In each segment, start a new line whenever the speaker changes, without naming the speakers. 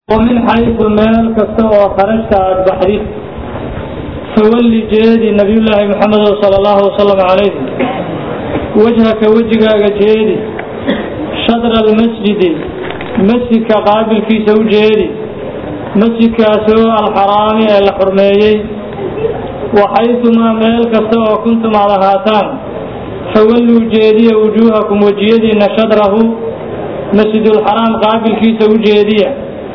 ومن حيث meel kasta oo kharajta aad baxdid fawalli jeedi nabiy llaahi maxamed sala allahu wasalam calayh wajhaka wejigaaga jeedi shadra almasjidi masjidka qaabilkiisa u jeedi masjidkaasoo alxaraami ee la xurmeeyey waxaytumaa meel kasta oo kuntum aad ahaataan fawalluu jeediya wujuuhakum wejiyadiina shadrahu masjidulxaraam qaabilkiisa u jeediya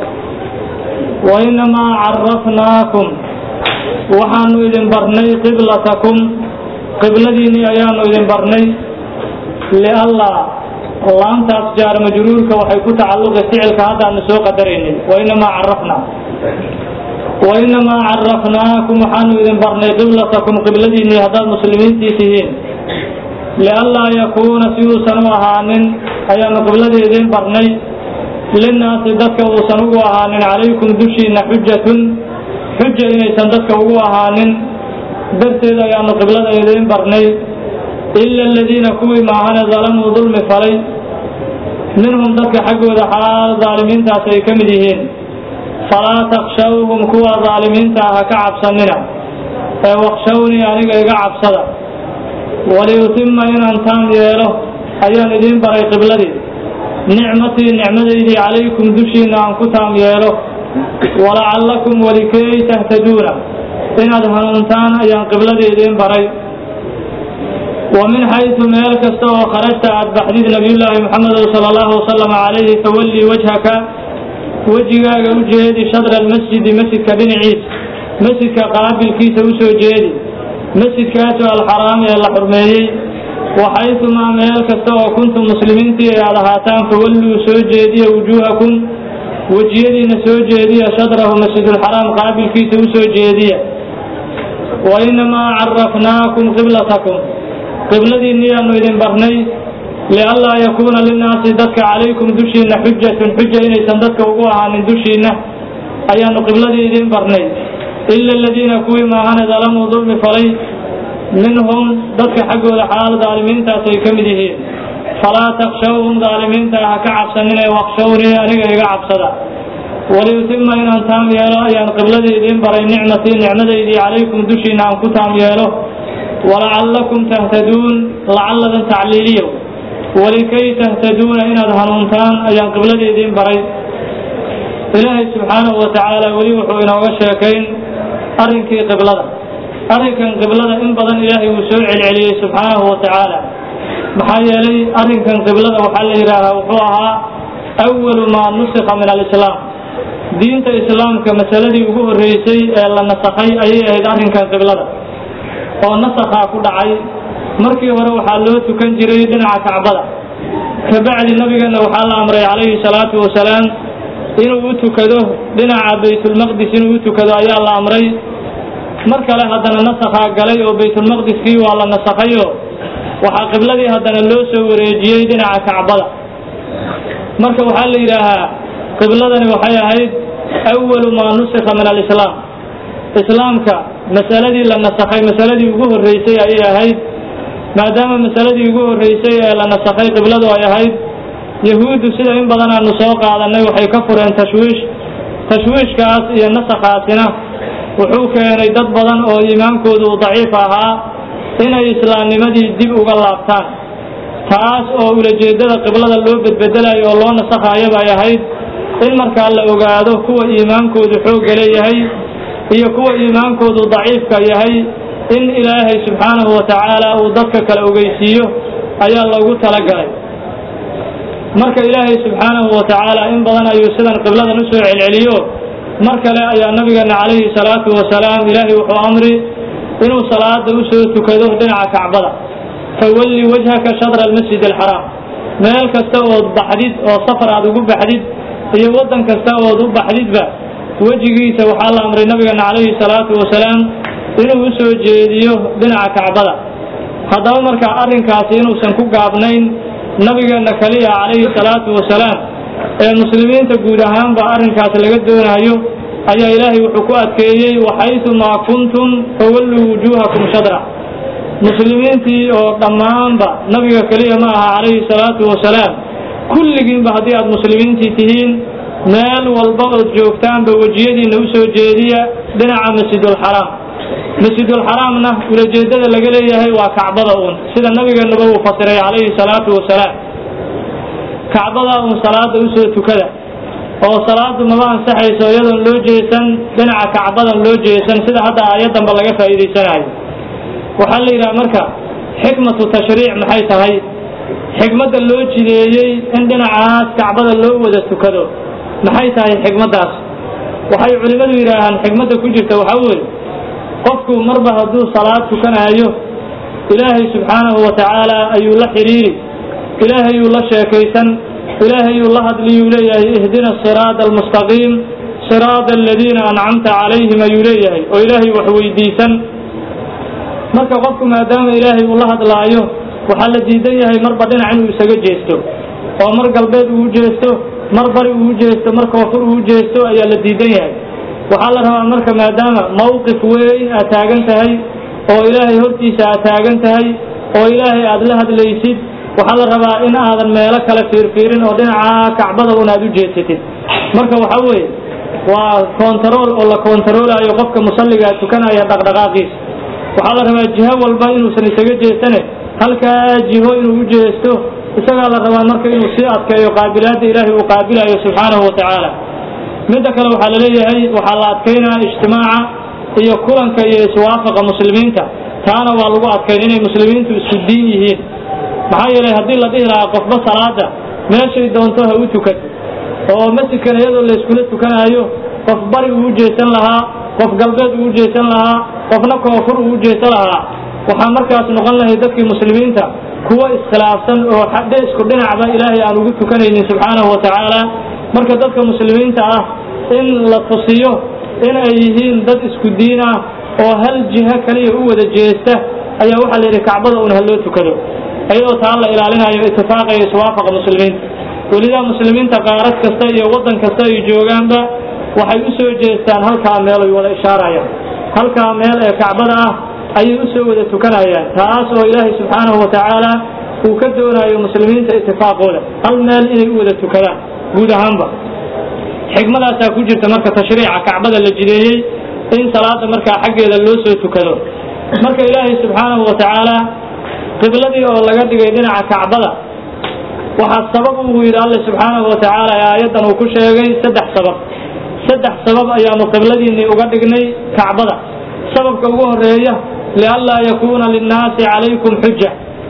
wainamaa carafnaakum waxaanu idin barnay qiblatakum qibladiinnii ayaanu idin barnay liallaa laantaas jaar majruurka waxay ku tacalluqi ficilka haddaanu soo qadaraynay wainamaa carafnaa wainamaa carafnaakum waxaanu idin barnay qiblatakum qibladiinnii haddaad muslimiintii tihiin liallaa yakuuna si uusan u ahaanin ayaanu qibladii idin barnay linnaasi dadka uusan ugu ahaanin calaykum dushiina xujatun xuja inaysan dadka ugu ahaanin darteed ayaanu qiblada idiin barnay ila aladiina kuwii maahane dalamuu dulmi falay minhum dadka xaggooda xalaal daalimiintaas ay ka mid yihiin falaa takshawhum kuwa daalimiinta ah ha ka cabsanina ee wakshawnii aniga iga cabsada waliyutima inaan taam yeelo ayaan idiin baray qibladii nicmatii nicmadaydii calaykum dushiina aan ku taam yeelo walacallakum walikay tahtaduuna inaad hanuuntaan ayaan qibladii idiin baray wa min xaysu meel kasta oo kharajta aad baxdid nabiyullaahi maxamed sala allahu wasalam calayhi fawallii wajhaka wejigaaga u jeedi shadra almasjidi masjidka dhinaciisa masjidka qaabilkiisa u soo jeedi masjidkaasoo alxaraami ee la xurmeeyey waxaytumaa meel kasta oo kuntum muslimiintii ay aad ahaataan fawalluu soo jeediya wujuuhakum wejiyadiina soo jeediya shadrahu masjidulxaraam qaabilkiisa u soo jeediya wainamaa carafnaakum qiblatakum qibladiinniyaanu idin barnay lianlaa yakuuna linnaasi dadka calaykum dushiina xujatun xuja inaysan dadka ugu ahaanin dushiina ayaanu qibladii idin barnay ila aladiina kuwii maahane dalamuu dulmi falay minhum dadka xaggooda xalaal daalimiintaas ay ka mid yihiin falaa takshawhum daalimiinta ha ka cabsaninee wakshawnii aniga iga cabsada waliyutima inaan taam yeelo ayaan qibladii idiin baray nicmatii nicmadaydii calaykum dushiina aan ku taam yeelo walacallakum tahtaduun lacalladan tacliiliyo walikay tahtaduuna inaad hanuuntaan ayaan qibladii idiin baray ilaahay subxaanahu wa tacaala weli wuxuu inooga sheekayn arrinkii qiblada arrinkan qiblada in badan ilaahay wuu soo celceliyey subxaanahu wa tacaala maxaa yeelay arrinkan qiblada waxaa la yidhaahaa wuxuu ahaa awalu maa nusikha min alislaam diinta islaamka masaladii ugu horreysay ee la nasakhay ayay ahayd arrinkan qiblada oo nasakhaa ku dhacay markii hore waxaa loo tukan jiray dhinaca kacbada kabacdi nabigeenna waxaa la amray calayhi salaatu wasalaam inuu u tukado dhinaca baytulmaqdis inuu u tukado ayaa la amray mar kale haddana nasakhaa galay oo baytulmaqdiskii waa la nasakhayo waxaa qibladii haddana loo soo wareejiyey dhinaca kacbada marka waxaa la yidhaahaa qibladani waxay ahayd awalu maa nusikha min alislaam islaamka masaladii la nasakhay masaladii ugu horreysay ayay ahayd maadaama masaladii ugu horreysay ee la nasakhay qibladu ay ahayd yahuuddu sida in badan aanu soo qaadanay waxay ka fureen tashwiish tashwiishkaas iyo nasakhaasina wuxuu keenay dad badan oo iimaankoodu uu daciif ahaa inay islaamnimadii dib uga laabtaan taas oo ulajeeddada qiblada loo bedbedelayo oo loo nasakhaayaba ay ahayd in markaa la ogaado kuwa iimaankoodu xoogga leeyahay iyo kuwa iimaankoodu daciifka yahay in ilaahay subxaanahu wa tacaala uu dadka kale ogeysiiyo ayaa loogu talagalay marka ilaahay subxaanahu wa tacaala in badan ayuu sidan qibladan u soo celceliyo mar kale ayaa nabigeena calayhi salaatu wasalaam ilaahay wuxuu amri inuu salaada u soo tukado dhinaca kacbada fawalli wajhaka shadra almasjid alxaraam meel kasta ood baxdid oo safar aad ugu baxdid iyo waddan kasta ood u baxdidba wejigiisa waxaa la amray nabigeena calayhi salaatu wasalaam inuu u soo jeediyo dhinaca kacbada haddaba markaa arrinkaasi inuusan ku gaabnayn nabigeenna kaliya calayhi salaatu wasalaam ee muslimiinta guud ahaanba arrinkaas laga doonayo ayaa ilaahay wuxuu ku adkeeyey waxaytumaa kuntum fawalluu wujuuhakum shadra muslimiintii oo dhammaanba nabiga keliya ma aha calayhi salaatu wasalaam kulligiinba haddii aad muslimiintii tihiin meel walba ood joogtaanba wejiyadiina u soo jeediya dhinaca masjidulxaraam masjidulxaraamna ulajeedada laga leeyahay waa kacbada uun sida nabigeennuba uu fasiray calayhi salaatu wasalaam kacbada uun salaada usoo tukada oo salaadu maba ansaxayso iyadoon loo jeesan dhinaca kacbadan loo jeesan sida hadda aayaddanba laga faa'iidaysanayo waxaa la yidhaha marka xikmatu tashriic maxay tahay xikmadda loo jideeyey in dhinacaas kacbada loo wada tukado maxay tahay xikmaddaas waxay culimmadu yidhaahaan xikmadda ku jirta waxaa weeye qofku marba hadduu salaad tukanaayo ilaahay subxaanahu wa tacaala ayuu la xidhiiri ilaahayuu la sheekaysan ilaahayuu la hadliyuu leeyahay ihdina siraada almustaqiim siraada aladiina ancamta calayhim ayuu leeyahay oo ilaahay wax weydiisan marka qofku maadaama ilaahay uu la hadlaayo waxaa la diidan yahay marba dhinac inuu isaga jeesto oo mar galbeed uu jeesto mar bari uu jeesto mar koonfur uu jeesto ayaa la diidan yahay waxaa la rabaa marka maadaama mawqif weyn aad taagan tahay oo ilaahay hortiisa aad taagan tahay oo ilaahay aad la hadlaysid waxaa la rabaa in aadan meelo kale fiirfiirin oo dhinaca kacbada un aad u jeesatid marka waxaa weeye waa kontarool oo la kontaroolayo qofka musalliga tukanaya dhaqdhaqaaqiisa waxaa la rabaa jiho walba inuusan isaga jeesane halkaa jiho inuu u jeesto isagaa la rabaa marka inuu sii adkeeyo qaabilaadda ilaahay uu qaabilayo subxaanahu wa tacaala midda kale waxaa la leeyahay waxaa la adkaynaa ijtimaaca iyo kulanka iyo iswaafaqa muslimiinta taana waa lagu adkayn inay muslimiintu isku diin yihiin maxaa yeelay haddii la dhihi lahaa qofba salaada meeshay doonto ha u tukan oo masjidkan iyadoo layskula tukanaayo qof bari uu jeesan lahaa qof galbeed uu jeesan lahaa qofna koonfur uu jeesan lahaa waxaa markaas noqon lahay dadkii muslimiinta kuwa iskhilaafsan oo xadhe isku dhinacba ilaahay aan ugu tukanaynin subxaanahu wa tacaala marka dadka muslimiinta ah in la tusiyo in ay yihiin dad isku diin ah oo hal jiho kaliya u wada jeesta ayaa waxaa la yidhi kacbada un ha loo tukado iyadoo taa la ilaalinayo itifaaqa iyo iswaafaqa muslimiinta welidaa muslimiinta qaarad kasta iyo waddan kasta ay joogaanba waxay u soo jeestaan halkaa meel ay wada ishaarayaan halkaa meel ee kacbada ah ayay u soo wada tukanayaan taas oo ilaahay subxaanahu wa tacaala uu ka doonayo muslimiinta itifaaqooda hal meel inay u wada tukadaan guud ahaanba xikmadaasaa ku jirta marka tashriica kacbada la jideeyey in salaada markaa xaggeeda loo soo tukado marka ilaahay subxaanahu wa tacaala qibladii oo laga dhigay dhinaca kacbada waxaa sabab uu yidhi alle subxaanahu wa tacaala ee aayaddan uu ku sheegay saddex sabab saddex sabab ayaanu qibladiinnii uga dhignay kacbada sababka ugu horeeya lianlaa yakuuna linnaasi calaykum xuja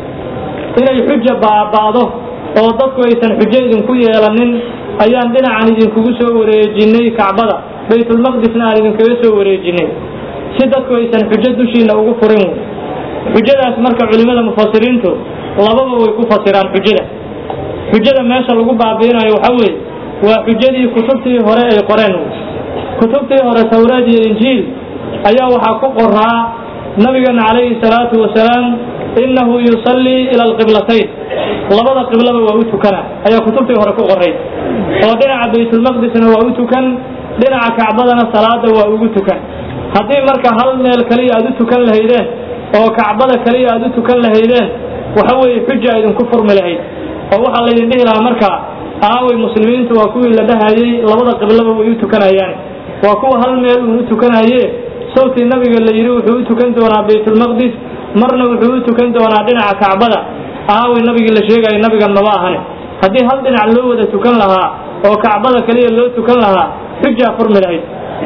inay xuja baaba'do oo dadku aysan xujo idinku yeelanin ayaan dhinacan idinkugu soo wareejinnay kacbada baytulmaqdisna aan idinkaga soo wareejinnay si dadku aysan xujo dushiina ugu furin xujadaas marka culimmada mufasiriintu lababa way ku fasiraan xujada xujada meesha lagu baabi'inayo waxaa weeye waa xujadii kutubtii hore ay qoreen kutubtii hore tawraad iyo injiil ayaa waxaa ku qoraa nabigeena calayhi salaatu wasalaam innahu yusallii ila alqiblatayn labada qiblaba waa u tukana ayaa kutubtii hore ku qoray oo dhinaca baytulmaqdisna waa u tukan dhinaca kacbadana salaada waa ugu tukan haddii marka hal meel kaliya aad u tukan lahaydeen oo kacbada kaliya aad u tukan lahaydeen waxa weeye xuja idinku furmi lahayd oo waxaa laydin dhihi lahaa markaa aaway muslimiintu waa kuwii la dhahayey labada qiblaba way u tukanayaan waa kuwa hal meel uun u tukanaye sawtii nabiga la yidhi wuxuu u tukan doonaa baytulmaqdis marna wuxuu u tukan doonaa dhinaca kacbada aaway nabigii la sheegayo nabigan maba ahane haddii hal dhinac loo wada tukan lahaa oo kacbada kaliya loo tukan lahaa xujaa furmi lahayd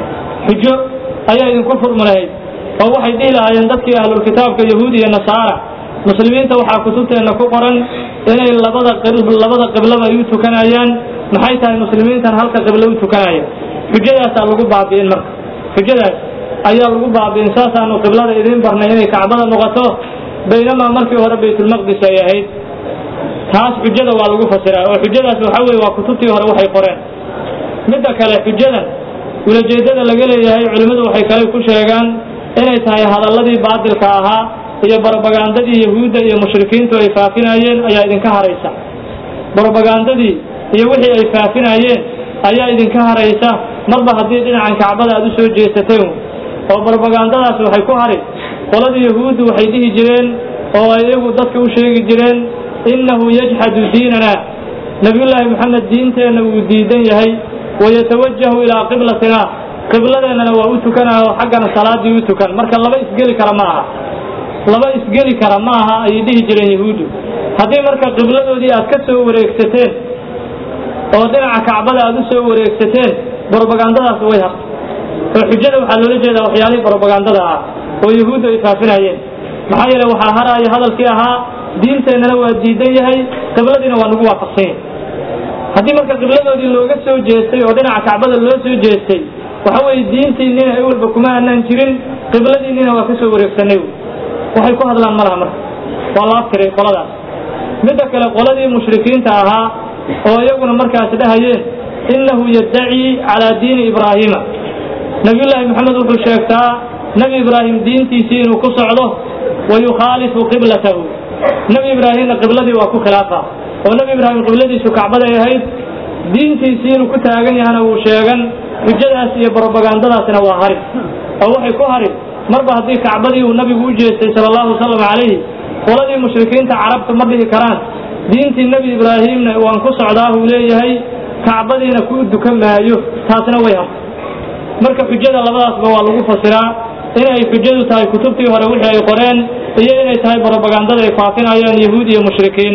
xujo ayaa idinku furmi lahayd oo waxay dhihi lahaayeen dadkii ahlulkitaabka yahuud iyo nasaara muslimiinta waxaa kutubteenna ku qoran inay labada labada qiblaba ay u tukanayaan maxay tahay muslimiintan halka qiblo u tukanaya xujadaasaa lagu baabi'in marka xujadaas ayaa lagu baabi'in saasaanu qiblada idiin barnay inay kacbada noqoto baynamaa markii hore baytulmaqdis ay ahayd taas xujada waa lagu fasiraa oo xujadaas waxa weye waa kutubtii hore waxay qoreen midda kale xujadan ulajeedada laga leeyahay culimmadu waxay kale ku sheegaan inay tahay hadalladii baadilka ahaa iyo barobagandadii yahuudda iyo mushrikiintu ay faafinayeen ayaa idinka haraysa barobagandadii iyo wixii ay faafinayeen ayaa idinka haraysa marba haddii dhinacan kacbada aad u soo jeesateen oo barobagandadaas waxay ku hari qoladii yahuuddu waxay dhihi jireen oo ay iyagu dadka u sheegi jireen innahu yajxadu diinana nebiyullaahi moxamed diinteenna wuu diidan yahay wayatawajahu ilaa qiblatina qibladeennana waa u tukanaa oo xaggana salaadii u tukan marka laba isgeli kara ma aha laba isgeli kara ma aha ayay dhihi jireen yahuuddu haddii marka qibladoodii aad ka soo wareegsateen oo dhinaca kacbada aad u soo wareegsateen brobagandadaas way hartay oo xujada waxaa loola jeedaa waxyaalihii brobagandada ah oo yahuuddu ay faafinayeen maxaa yeele waxaa haraaya hadalkii ahaa diinteennana waa diidan yahay qibladiina waa nagu waafaqsan yahay haddii marka qibladoodii looga soo jeestay oo dhinaca kacbada loo soo jeestay waxa weeye diintiinina ay walba kuma aanaan jirin qibladiinina waa ka soo wareegsanay waxay ku hadlaan ma laha marka waa la aftiray qoladaas midda kale qoladii mushrikiinta ahaa oo iyaguna markaas dhahayeen innahu yaddacii calaa diini ibraahiima nabiyullaahi maxamed wuxuu sheegtaa nebi ibraahim diintiisii inuu ku socdo wa yukhaalifu qiblatahu nebi ibraahimna qibladii waa ku khilaafa oo nebi ibraahim qibladiisu kacbaday ahayd diintiisii inuu ku taagan yahana wuu sheegan xujadaas iyo brobagandadaasna waa harin oo waxay ku harin marba haddii kacbadii uu nabigu u jeestay sala allahu wasalam calayhi qoladii mushrikiinta carabta ma dhihi karaan diintii nebi ibraahimna waan ku socdaa uu leeyahay kacbadiina ku dukan maayo taasna way hartay marka xujada labadaasba waa lagu fasiraa inay xujadu tahay kutubtii hore wixii ay qoreen iyo inay tahay brobagandada ay faafinayaan yahuud iyo mushrikiin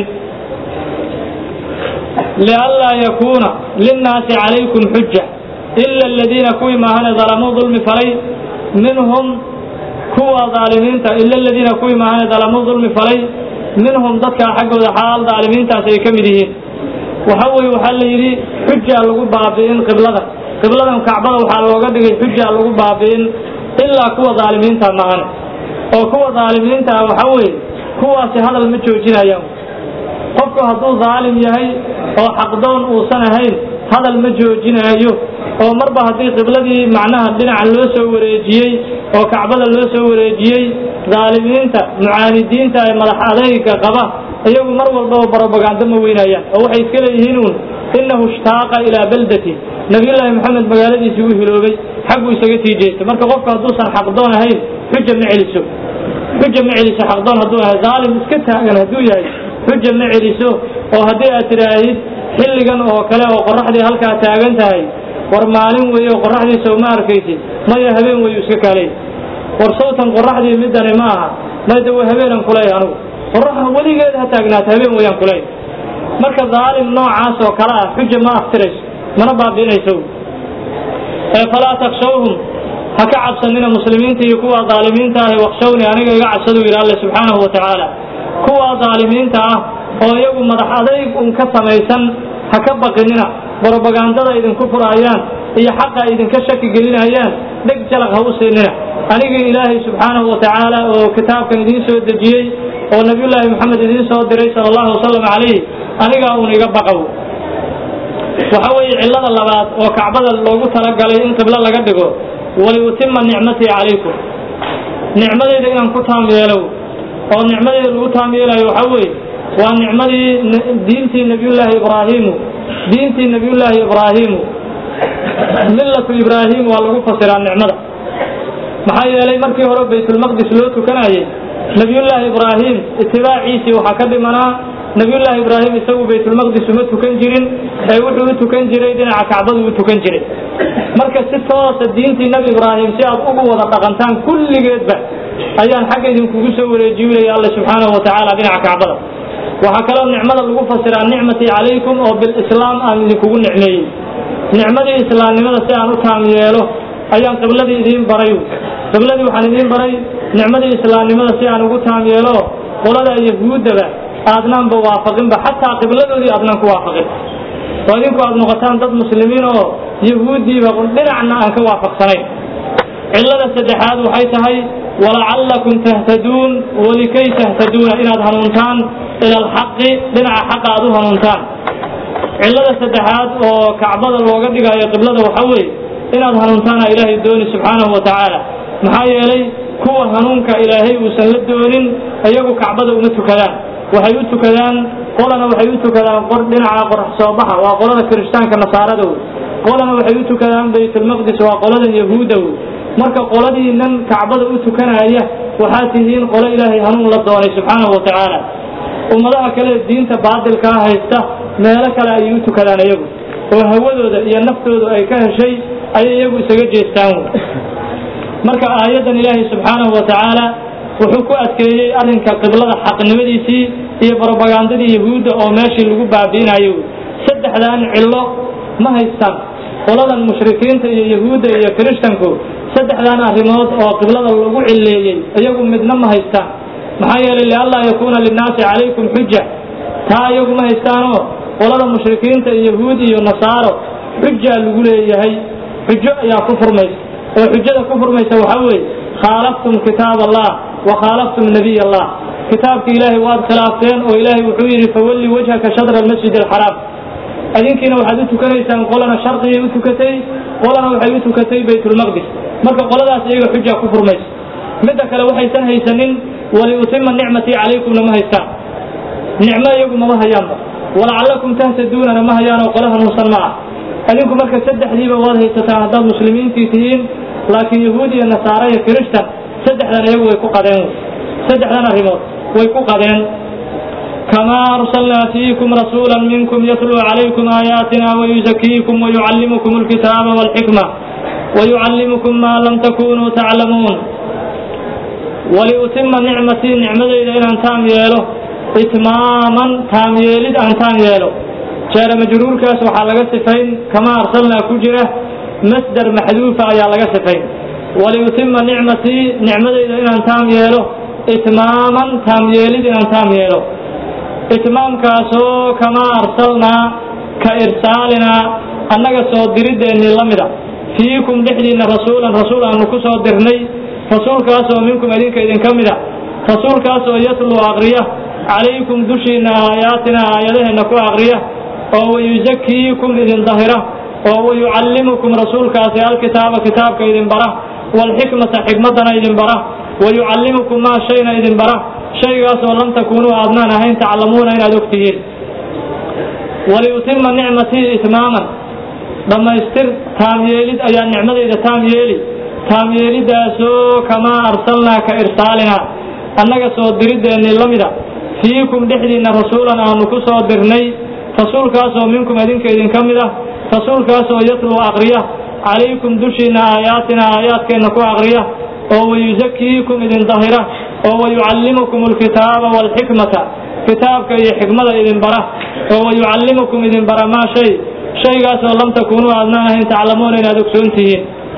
lianlaa yakuuna linnaasi calaykum xuja ila aladiina kuwii maahane dalamuu dulmi falay minhum kuwa daalimiinta ila aladiina kuwii maahane dalamuu dulmi falay minhum dadkaa xaggooda xaal daalimiintaas ay ka mid yihiin waxa weeye waxaa la yidhi xujaa lagu baabi'in qibladan qibladan kacbada waxaa looga dhigay xujaa lagu baabi'in ilaa kuwa daalimiinta maahane oo kuwa daalimiinta ah waxa weeye kuwaasi hadal ma joojinayaan qofku hadduu daalim yahay oo xaqdoon uusan ahayn hadal ma joojinaayo oo marba haddii qibladii macnaha dhinaca loo soo wareejiyey oo kacbada loo soo wareejiyey daalimiinta mucaanidiinta ee madax adayga qaba iyagu mar walbaba brobagando ma weynayaan oo waxay iska leeyihiin uun innahu ishtaaqa ilaa beldati nabiyullaahi maxamed magaaladiisii u hiloobay xagguu isaga sii jeestay marka qofku hadduusan xaqdoon ahayn xuja ma celiso xuja ma celiso xaqdoon hadduu ahay daalim iska taagan hadduu yahay xuja ma celiso oo haddii aad tidhaahid xilligan oo kale oo qoraxdii halkaa taagan tahay war maalin weeye oo qoraxdiisa uma arkaysid maya habeen weyu iska kaalay war sawtan qoraxdii midani ma aha mayda waa habeenan kuleey anugu qoraxa weligeed ha taagnaata habeen weyaan kuleey marka daalim noocaas oo kale ah xuja ma aftirayso mana baabi'inayso ee falaa takshawhum ha ka cabsanina muslimiinta iyo kuwa daalimiinta ahi wakshawni aniga iga cabsadu yidhi alle subxaanahu wa tacaala kuwa daalimiinta ah oo iyagu madax adayg un ka samaysan ha ka baqinina brobagandada idinku furaayaan iyo xaqa idinka shaki gelinayaan dheg jalaq ha u siinina anigii ilaahay subxaanahu wa tacaala oo kitaabkan idiin soo dejiyey oo nabiyullaahi maxamed idiin soo diray sala allahu wasalam calayh anigaa uun iga baqow waxa weeye cillada labaad oo kacbada loogu talagalay in qiblo laga dhigo waliutima nicmatii calaykum nicmadeyda inaan ku taam yeelow oo nicmadeyda lagu taam yeelayo waxaa weeye waa nicmadii diintii nabiyullaahi ibraahimu diintii nabiyullaahi ibraahimu millatu ibraahim waa lagu fasiraa nicmada maxaa yeelay markii hore baytulmaqdis loo tukanayay nabiyullaahi ibraahim itibaaciisii waxaa ka dhimanaa nabiyullaahi ibraahim isagu baytulmaqdis uma tukan jirin ee wuxuu u tukan jiray dhinaca kacbadu u tukan jiray marka si toosa diintii nebi ibraahim si aad ugu wada dhaqantaan kulligeedba ayaan xagga idinkugu soo wareejiyinaya alle subxaanahu wa tacaala dhinaca kacbada waxaa kaloo nicmada lagu fasiraa nicmatii calaykum oo bilislaam aan idinkugu nicmeeyey nicmadii islaamnimada si aan u taam yeelo ayaan qibladii idiin baray qibladii waxaan idiin baray nicmadii islaamnimada si aan ugu taam yeelo qolada yahuuddaba aadnaanba waafaqinba xataa qibladoodii aadnaan ku waafaqin oo idinku aad noqotaan dad muslimiin oo yahuuddiiba dhinacna aan ka waafaqsanayn cillada saddexaad waxay tahay walacallakum tahtaduun walikay tahtaduuna inaad hanuuntaan ila alxaqi dhinaca xaqa aad u hanuuntaan cillada saddexaad oo kacbada looga dhigayo qiblada waxaa weeye inaad hanuuntaana ilaahay dooni subxaanahu wa tacaala maxaa yeelay kuwa hanuunka ilaahay uusan la doonin iyagu kacbada uma tukadaan waxay u tukadaan qolana waxay u tukadaan qor dhinaca qorax soo baxa waa qolada kirishtaanka nasaarada wey qolana waxay u tukadaan baytulmaqdis waa qolada yahuuda wey marka qoladiinan kacbada u tukanaya waxaad tihiin qolo ilaahay hanuun la doonay subxaanahu wa tacaala ummadaha kale diinta baadilkaa haysta meelo kale ayay u tukadaan iyagu oo hawadooda iyo naftooda ay ka heshay ayay iyagu isaga jeestaan wey marka aayaddan ilaahay subxaanahu wa tacaala wuxuu ku adkeeyey arrinka qiblada xaqnimadiisii iyo brobagandadii yahuudda oo meeshii lagu baabi'inayo wey saddexdan cillo ma haystaan qoladan mushrikiinta iyo yahuudda iyo kirishtanku saddexdan arrimood oo qiblada lagu cilleeyey iyagu midna ma haystaan maxaa yeelay lianlaa yakuuna linnaasi calaykum xuja taa iyagu ma haystaanoo qolada mushrikiinta iyo yahuud iyo nasaaro xujaa lagu leeyahay xujo ayaa ku furmaysa oo xujada ku furmaysa waxaa weeye khaalaftum kitaab allah wa khaalaftum nabiy allah kitaabka ilaahay waad khilaafteen oo ilaahay wuxuu yidhi fawalli wajhaka shadra almasjid alxaraam adinkiina waxaad u tukanaysaan qolana sharqigay u tukatay qolana waxay u tukatay baytulmaqdis marka qoladaas iyaga xujaa ku furmaysa midda kale waxaysan haysanin waliutima nicmatii calaykumna ma haystaan nicmo iyagu mama hayaanba walacallakum tahtaduunana ma hayaanoo qole hanuunsan ma ah adinku marka saddexdiiba waad haysataan haddaad muslimiintii tihiin laakiin yahuud iyo nasaare iyo kirishtan saddexdan iyagu way ku qadeen saddexdan arrimood way ku qadeen kamaa arsalnaa fiikum rasuula minkum yatluu calaykum aayaatina wayuzakiikum wayucallimukum alkitaaba walxikma wayucallimukum maa lam takunuu taclamuun waliutima nicmatii nicmadayda inaan taam yeelo itmaaman taam yeelid aan taam yeelo jeera majruurkaas waxaa laga sifayn kamaa arsalnaa ku jira masdar maxduufa ayaa laga sifayn waliutima nicmatii nicmadayda inaan taam yeelo itmaaman taam yeelid inaan taam yeelo itmaamkaasoo kamaa arsalnaa ka irsaalinaa annaga soo dirideennii la mida fiikum dhexdiinna rasuulan rasuul aanu ku soo dirnay rasuulkaasoo minkum idinka idinka mida rasuulkaasoo yatluu aqriya calaykum dushiinna aayaatina aayadaheenna ku aqriya oo wayuzakiikum idin dahira oo wayucallimukum rasuulkaasi alkitaaba kitaabka idin bara waalxikmata xikmaddana idin bara wayucallimukum maa shayna idin bara shaygaasoo lam takuunuu aadnaan ahayn taclamuuna inaad og tihiin waliyutima nicmatii itmaaman dhammaystir taam yeelid ayaa nicmadayda taam yeeli taam yeelidaasoo kamaa arsalnaa ka irsaalinaa annaga soo dirideennii la mida fiikum dhexdiinna rasuulan aanu ku soo dirnay rasuulkaasoo minkum idinka idinka mid ah rasuulkaasoo yatluu aqriya calaykum dushiinna aayaatina aayaadkeenna ku aqriya oo wayuzakiikum idin dahira oo wayucallimukum alkitaaba waalxikmata kitaabka iyo xikmada idin bara oo wayucallimukum idin bara maa shay shaygaasoo lam takuunuu aadnaan ahayn taclamuuna inaad ogsoon tihiin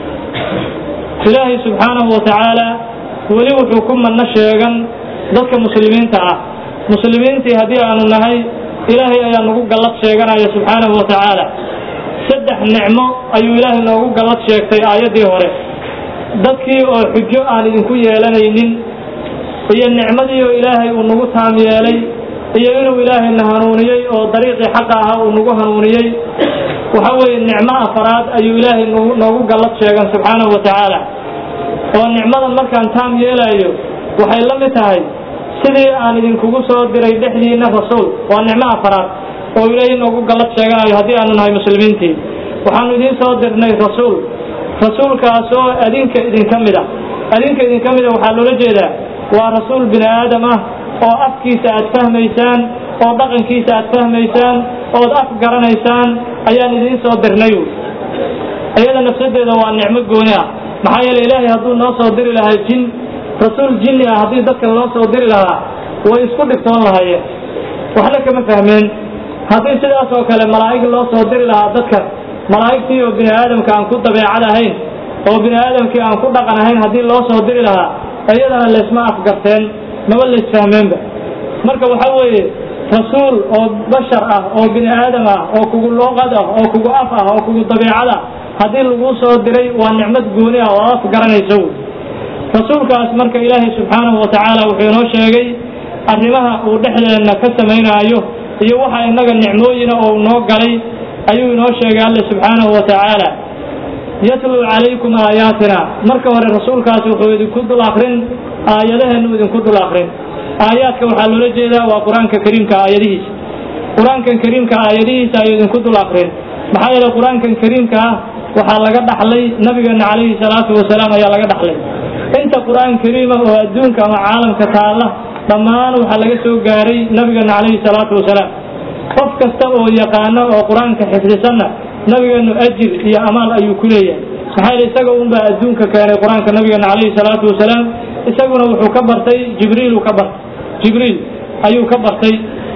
ilaahay subxaanahu wa tacaala weli wuxuu ku manno sheegan dadka muslimiinta ah muslimiintii haddii aanu nahay ilaahay ayaa nagu gallad sheeganaya subxaanahu wa tacaala saddex nicmo ayuu ilaahay noogu gallad sheegtay aayaddii hore dadkii oo xujo aan idinku yeelanaynin iyo nicmadii oo ilaahay uu nagu taam yeelay iyo inuu ilaahayna hanuuniyey oo dariiqii xaqa ahaa uu nagu hanuuniyey waxa weeye nicmo afaraad ayuu ilaahay noogu gallad sheegan subxaanahu wa tacaala oo nicmadan markaan taam yeelayo waxay la mid tahay sidii aan idinkugu soo diray dhexdiinna rasuul waa nicmo afaraad oo ilaahay noogu gallad sheeganayo haddii aanu nahay muslimiintii waxaanu idiin soo dirnay rasuul rasuulkaasoo adinka idinka mid a adinka idinka mid a waxaa loola jeedaa waa rasuul bini aadam ah oo afkiisa aad fahmaysaan oo dhaqankiisa aad fahmaysaan ood af garanaysaan ayaan idiin soo dirnay iyada nafsadeeda waa nicmo gooni ah maxaa yeele ilaahay hadduu noo soo diri lahaa jin rasuul jinni ah haddii dadkan loo soo diri lahaa way isku dhigtoon lahaayeen waxna kama fahmeen haddii sidaas oo kale malaa'ig loo soo diri lahaa dadkan malaa'igtii oo bini aadamka aan ku dabeecad ahayn oo bini aadamkii aan ku dhaqan ahayn haddii loo soo diri lahaa iyadana laysma afgarteen maba laysfahmeenba marka waxa weeye rasuul oo bashar ah oo bini aadam ah oo kugu luuqad ah oo kugu af ah oo kugu dabeecad ah haddii laguu soo diray waa nicmad gooni ah oo af garanaysa wy rasuulkaas marka ilaahay subxaanahu wa tacaala wuxuu inoo sheegay arrimaha uu dhexdeenna ka samaynaayo iyo waxa innaga nicmooyina oo noo galay ayuu inoo sheegay alle subxaanahu wa tacaala yatluu calaykum aayaatina marka hore rasuulkaas wuxuu idinku dul akrin aayadaheennu idinku dul akrin aayaadka waxaa loola jeedaa waa qur-aanka kariimka aayadihiisa qur-aankan kariimka aayadihiisa ayuu idinku dul akrin maxaa yeele qur-aankan kariimka ah waxaa laga dhaxlay nabigeena calayhi salaatu wasalaam ayaa laga dhaxlay inta qur-aan kariima oo adduunka ama caalamka taalla dhammaan waxaa laga soo gaaray nabigeena calayhi salaatu wasalaam qof kasta oo yaqaano oo qur-aanka xifdisanna nabigeenu ajir iyo amaal ayuu ku leeyahay maxaa yeele isaga unbaa adduunka keenay qur-aanka nabigeena calayhi salaatu wasalaam isaguna wuxuu ka bartay jibriilu ka bartay jibriil ayuu ka bartay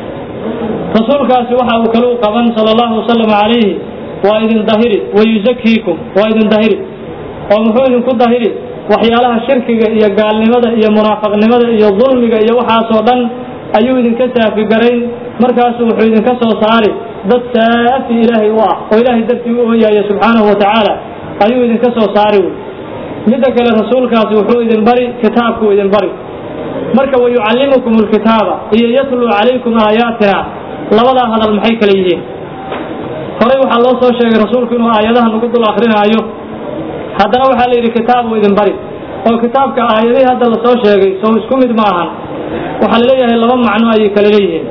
rasuulkaasi waxa uu kale u qaban sala allahu wasalam calayhi waa idin dahiri wayuzakiikum waa idin dahiri oo muxuu idinku dahiri waxyaalaha shirkiga iyo gaalnimada iyo munaafaqnimada iyo dulmiga iyo waxaasoo dhan ayuu idinka saafi garayn markaasu wuxuu idinka soo saari dad saafi ilaahay u ah oo ilaahay dartii u ooyaya subxaanahu wa tacaala ayuu idinka soo saari wey midda kale rasuulkaasi wuxuu idin bari kitaabkuu idin bari marka wayucallimukum alkitaaba iyo yatluu calaykum aayaatina labadaa hadal maxay kale yihiin horey waxaa loo soo sheegay rasuulku inuu aayadaha nagu dul akrinaayo haddana waxaa la yidhi kitaabuu idin bari oo kitaabka aayadihii hadda lasoo sheegay soo isku mid ma ahan waxaa laleeyahay laba macno ayay kale leeyihiin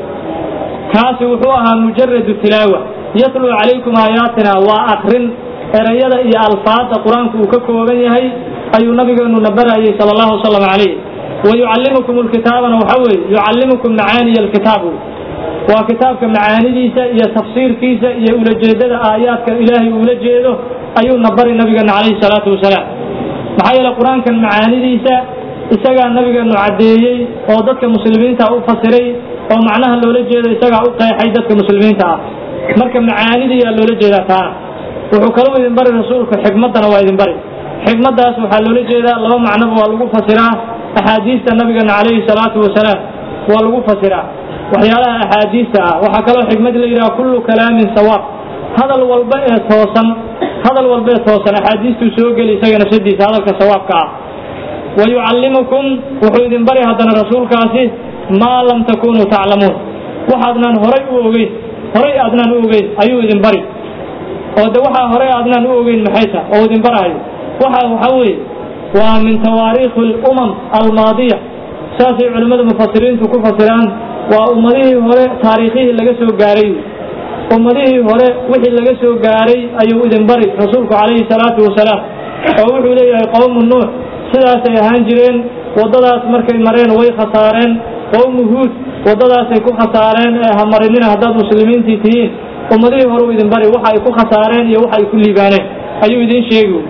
kaasi wuxuu ahaa mujaradu tilaawa yatluu calaykum aayaatina waa akrin erayada iyo alfaada qur-aanku uu ka kooban yahay ayuu nabigeenu na barayay sala allahu wasalam calayh wayucallimukum lkitaabana waxa weeye yucallimukum macaaniya alkitaab waa kitaabka macaanidiisa iyo tafsiirkiisa iyo ulajeedada aayaadka ilaahay uula jeedo ayuuna bari nabigeena calayhi salaatu wasalaam maxaa yeele qur-aankan macaanidiisa isagaa nabigeenu caddeeyey oo dadka muslimiinta u fasiray oo macnaha loola jeedo isagaa u qeexay dadka muslimiinta ah marka macaanidiyaa loola jeedaa taana wuxuu kaluu idin bari rasuulku xikmaddana waa idin bari xikmaddaas waxaa loola jeedaa laba macnoba waa lagu fasiraa axaadiista nabigeena calayhi salaatu wasalaam waa lagu fasiraa waxyaalaha axaadiista ah waxaa kaloo xikmad la yidhaha kullu kalaamin sawaab hadal walba ee toosan hadal walba ee toosan axaadiistuu soo geli isaga nafsadiisa hadalka sawaabka ah wayucallimukum wuxuu idin bari haddana rasuulkaasi maa lam takunuu taclamuun waxaadnaan horay u ogeyn horay aadnaan u ogeyn ayuu idin bari oo de waxaa horay aadnaan u ogeyn maxayta oo idin barahayo waxa waxaa weeye waa min tawaariikhi alumam almaadiya saasay culimmada mufasiriintu ku fasiraan waa ummadihii hore taariikhihii laga soo gaaray ummadihii hore wixii laga soo gaaray ayuu idin bari rasuulku calayhi salaatu wasalaam oo wuxuu leeyahay qowmu nuux sidaasay ahaan jireen waddadaas markay mareen way khasaareen qowmu huud waddadaasay ku khasaareen ee ha marinina haddaad muslimiintii tihiin ummadihii hore u idin bari waxa ay ku khasaareen iyo waxa ay ku liibaaneen ayuu idin sheegi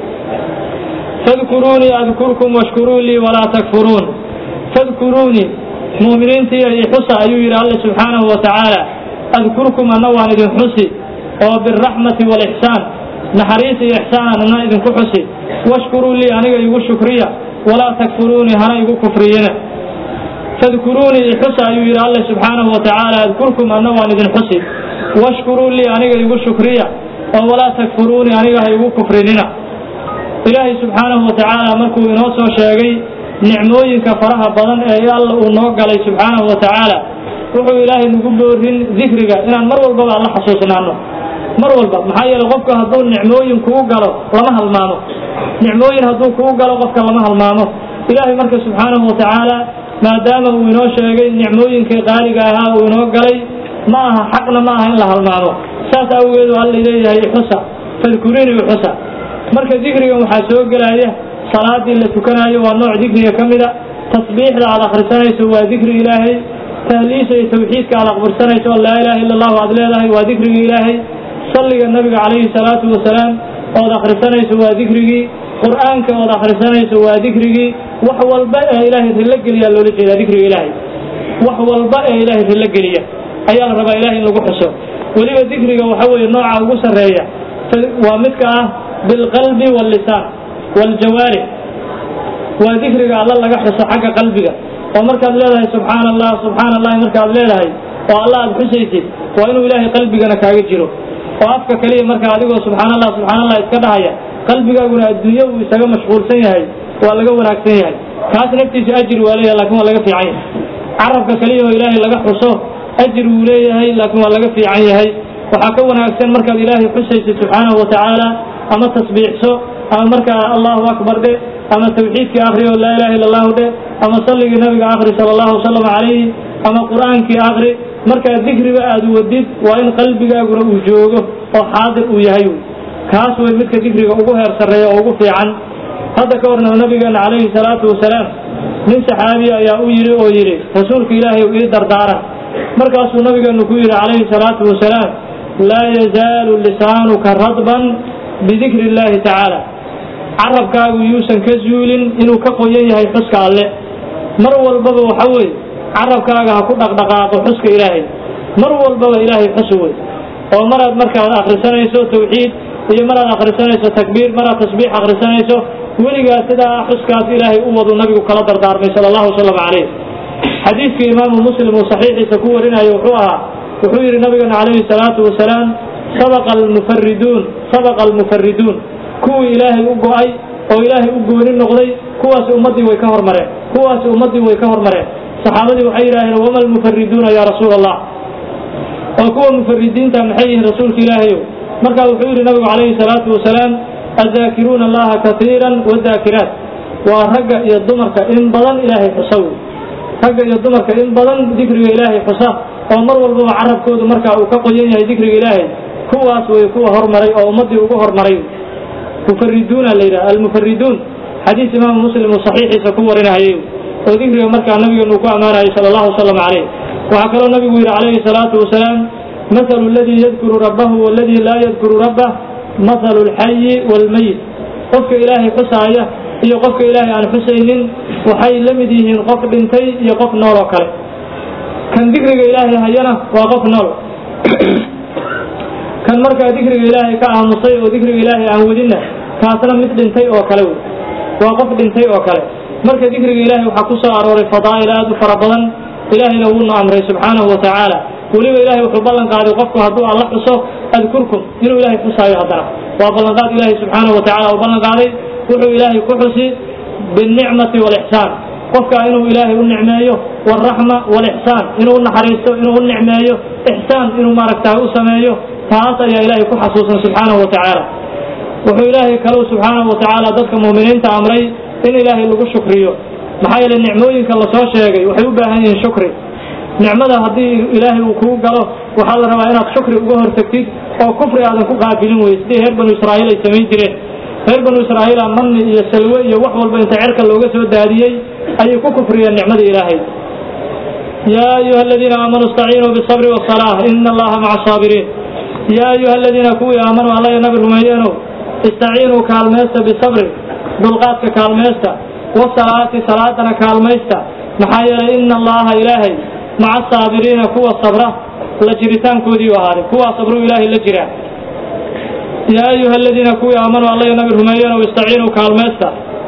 fadkuruunii adkurkum washkuruu lii walaa takfuruun fadkuruunii mu'miniintii iyo xusa ayuu yidhi alle subxaanahu wa tacaala adkurkum anna waan idin xusi oo biraxmati waalixsaan naxariis iyo ixsaan anna idinku xusi washkuruu lii aniga igu shukriya walaa takfuruunii hana igu kufriyina fadkuruunii ixusa ayuu yidhi alle subxaanahu wa tacaala adkurkum anna waan idin xusi washkuruu lii aniga igu shukriya oo walaa takfuruunii aniga ha igu kufrinina ilaahay subxaanahu wa tacaala markuu inoo soo sheegay nicmooyinka faraha badan ee alla uu noo galay subxaanahu wa tacaala wuxuu ilaahay nagu boorin dikriga inaan mar walbaba alla xasuusnaano mar walba maxaa yeele qofka hadduu nicmooyin kugu galo lama halmaamo nicmooyin hadduu kugu galo qofka lama halmaamo ilaahay marka subxaanahu wa tacaala maadaama uu inoo sheegay nicmooyinkii qaaliga ahaa uu inoo galay ma aha xaqna ma aha in la halmaamo saas awgeedu alla leeyahay ixusa fadkurini ixusa marka dikrigan waxaa soo gelaya salaadii la tukanaayo waa nooc dikriga ka mida tasbiixda aad akhrisanayso waa dikri ilaahay tahliisa iyo tawxiidka aad aqbirsanayso laa ilaha illa allahu aad leedahay waa dikrigii ilaahay salliga nabiga calayhi salaatu wasalaam ood akhrisanayso waa dikrigii qur'aanka ood akhrisanayso waa dikrigii wax walba ee ilaahay rilo geliyaa loola jeedaa dikriga ilaahay wax walba ee ilaahay rilo geliya ayaa la rabaa ilahay in lagu xuso weliba dikriga waxa weeye nooca ugu sarreeya waa midka ah bilqalbi waallisaan waaljawaarix waa dikriga alla laga xuso xagga qalbiga oo markaad leedahay subxaana allah subxaana allahi markaad leedahay oo alla aad xusaysid waa inuu ilaahay qalbigana kaaga jiro oo afka keliya marka adigoo subxaana allah subxaana allah iska dhahaya qalbigaaguna adduunye uu isaga mashquulsan yahay waa laga wanaagsan yahay kaas naftiisu ajir waa leeyahay lakin waa laga fiican yahay carabka keliya oo ilaahay laga xuso ajir wuu leeyahay laakiin waa laga fiican yahay waxaa ka wanaagsan markaad ilaahay xusaysid subxaanahu wa tacaala ama tasbiixso ama markaa allahu akbar dhe ama tawxiidkii akri oo laa ilaha illa allahu dhe ama salligii nabiga akri sala allahu wasalam calayhi ama qur'aankii akri markaa dikriba aad wadid waa in qalbigaaguna uu joogo oo xaadir uu yahay kaas way midka dikriga ugu heer sarreeya oo ugu fiican hadda ka horna nabigeena calayhi salaatu wasalaam nin saxaabiya ayaa u yidhi oo yidhi rasuulka ilaahay ii dardaaran markaasuu nabigeenu ku yidhi calayhi salaatu wasalaam laa yazaalu lisaanuka radban bidikri illaahi tacaala carabkaagu yuusan ka zuulin inuu ka qoyan yahay xuska alle mar walbaba waxa weeye carabkaaga ha ku dhaqdhaqaaqo xuska ilaahay mar walbaba ilaahay xus wey oo maraad markaad akhrisanayso tawxiid iyo maraad akhrisanayso takbiir maraad tasbiix akhrisanayso weligaa sidaa xuskaas ilaahay u wadu nabigu kala dardaarmay sala allahu wasalam calayh xadiidkii imaamu muslim uu saxiixiisa ku warinayo wuxuu ahaa wuxuu yidhi nabigana calayhi salaatu wasalaam sabaqa almufariduun sabaqa almufariduun kuwii ilaahay u go-ay oo ilaahay u gooni noqday kuwaasi ummaddii way ka hormareen kuwaasi ummaddii way ka hormareen saxaabadii waxay yidhaaheen wama almufariduuna yaa rasuula allah oo kuwa mufaridiinta maxay yihiin rasuulka ilaahayow markaa wuxuu yidhi nabigu calayhi salaatu wasalaam addaakiruuna allaha katiiran wadaakiraat waa ragga iyo dumarka in badan ilaahay xusa wey ragga iyo dumarka in badan dikriga ilaahay xusa oo mar walbaba carabkoodu markaa uu ka qoyan yahay dikriga ilaahay kuwaas way kuwa hormaray oo ummaddii ugu hormaray mufariduuna la yidhaha almufariduun xadiis imaamu muslim uu saxiixiisa ku warinahayay oo dikriga markaa nabigeenu uu ku ammaanayay sala allahu wasalam calayh waxaa kaloo nabigu yidhi calayhi salaatu wasalaam mathalu aladii yadkuru rabbahu waladii laa yadkuru rabbah mathalu alxayi waalmayit qofka ilaahay xusaaya iyo qofka ilaahay aan xusaynin waxay la mid yihiin qof dhintay iyo qof nool oo kale kan dikriga ilaahay hayana waa qof nool kan markaa dikriga ilaahay ka aamusay oo dikriga ilaahay aan wadinna kaasna mid dhintay oo kale wey waa qof dhintay oo kale marka dikriga ilaahay waxaa ku soo arooray fadaa'il aad u fara badan ilaahayna wuuna amray subxaanahu wa tacaala weliba ilaahay wuxuu ballan qaaday qofku hadduu alla xuso adkurkum inuu ilaahay xusaayo haddana waa ballanqaad ilaahay subxaanahu wa tacala uu ballan qaaday wuxuu ilaahay ku xusi binicmati waalixsaan qofka inuu ilaahay u nicmeeyo waalraxma waalixsaan inuu u naxariisto inuu u nicmeeyo ixsaan inuu maaragtaa u sameeyo taas ayaa ilaahay ku xasuusan subxaanahu wa tacaala wuxuu ilaahay kalou subxaanahu wa tacaala dadka muuminiinta amray in ilaahay lagu shukriyo maxaa yeelay nicmooyinka lasoo sheegay waxay u baahan yihiin shukri nicmada haddii ilaahay uu kuu galo waxaa la rabaa inaad shukri uga hortagtid oo kufri aadan ku qaabilin weye sidii reer banu israa'iil ay samayn jireen reer banu israa'iila manni iyo salwe iyo wax walba inta cerka looga soo daadiyey ayay ku kufriyeen nicmada ilaahay yaa ayuha aladiina aamanuu istaciinuu bisabri wasalaa ina allaha maca asaabiriin yaa ayuha aladiina kuwii aamanuu alla iyo nabi rumeeyeenow istaciinuu kaalmaysta bisabri dulqaadka kaalmaysta wasalaati salaadana kaalmaysta maxaa yeelay ina allaha ilaahay maca asaabiriina kuwa sabra la jiritaankoodii u ahaaday kuwaa sabruu ilaahay la jiraa yaa ayuha aladiina kuwii aamanuu alla iyo nabi rumeeyeenow istaciinuu kaalmaysta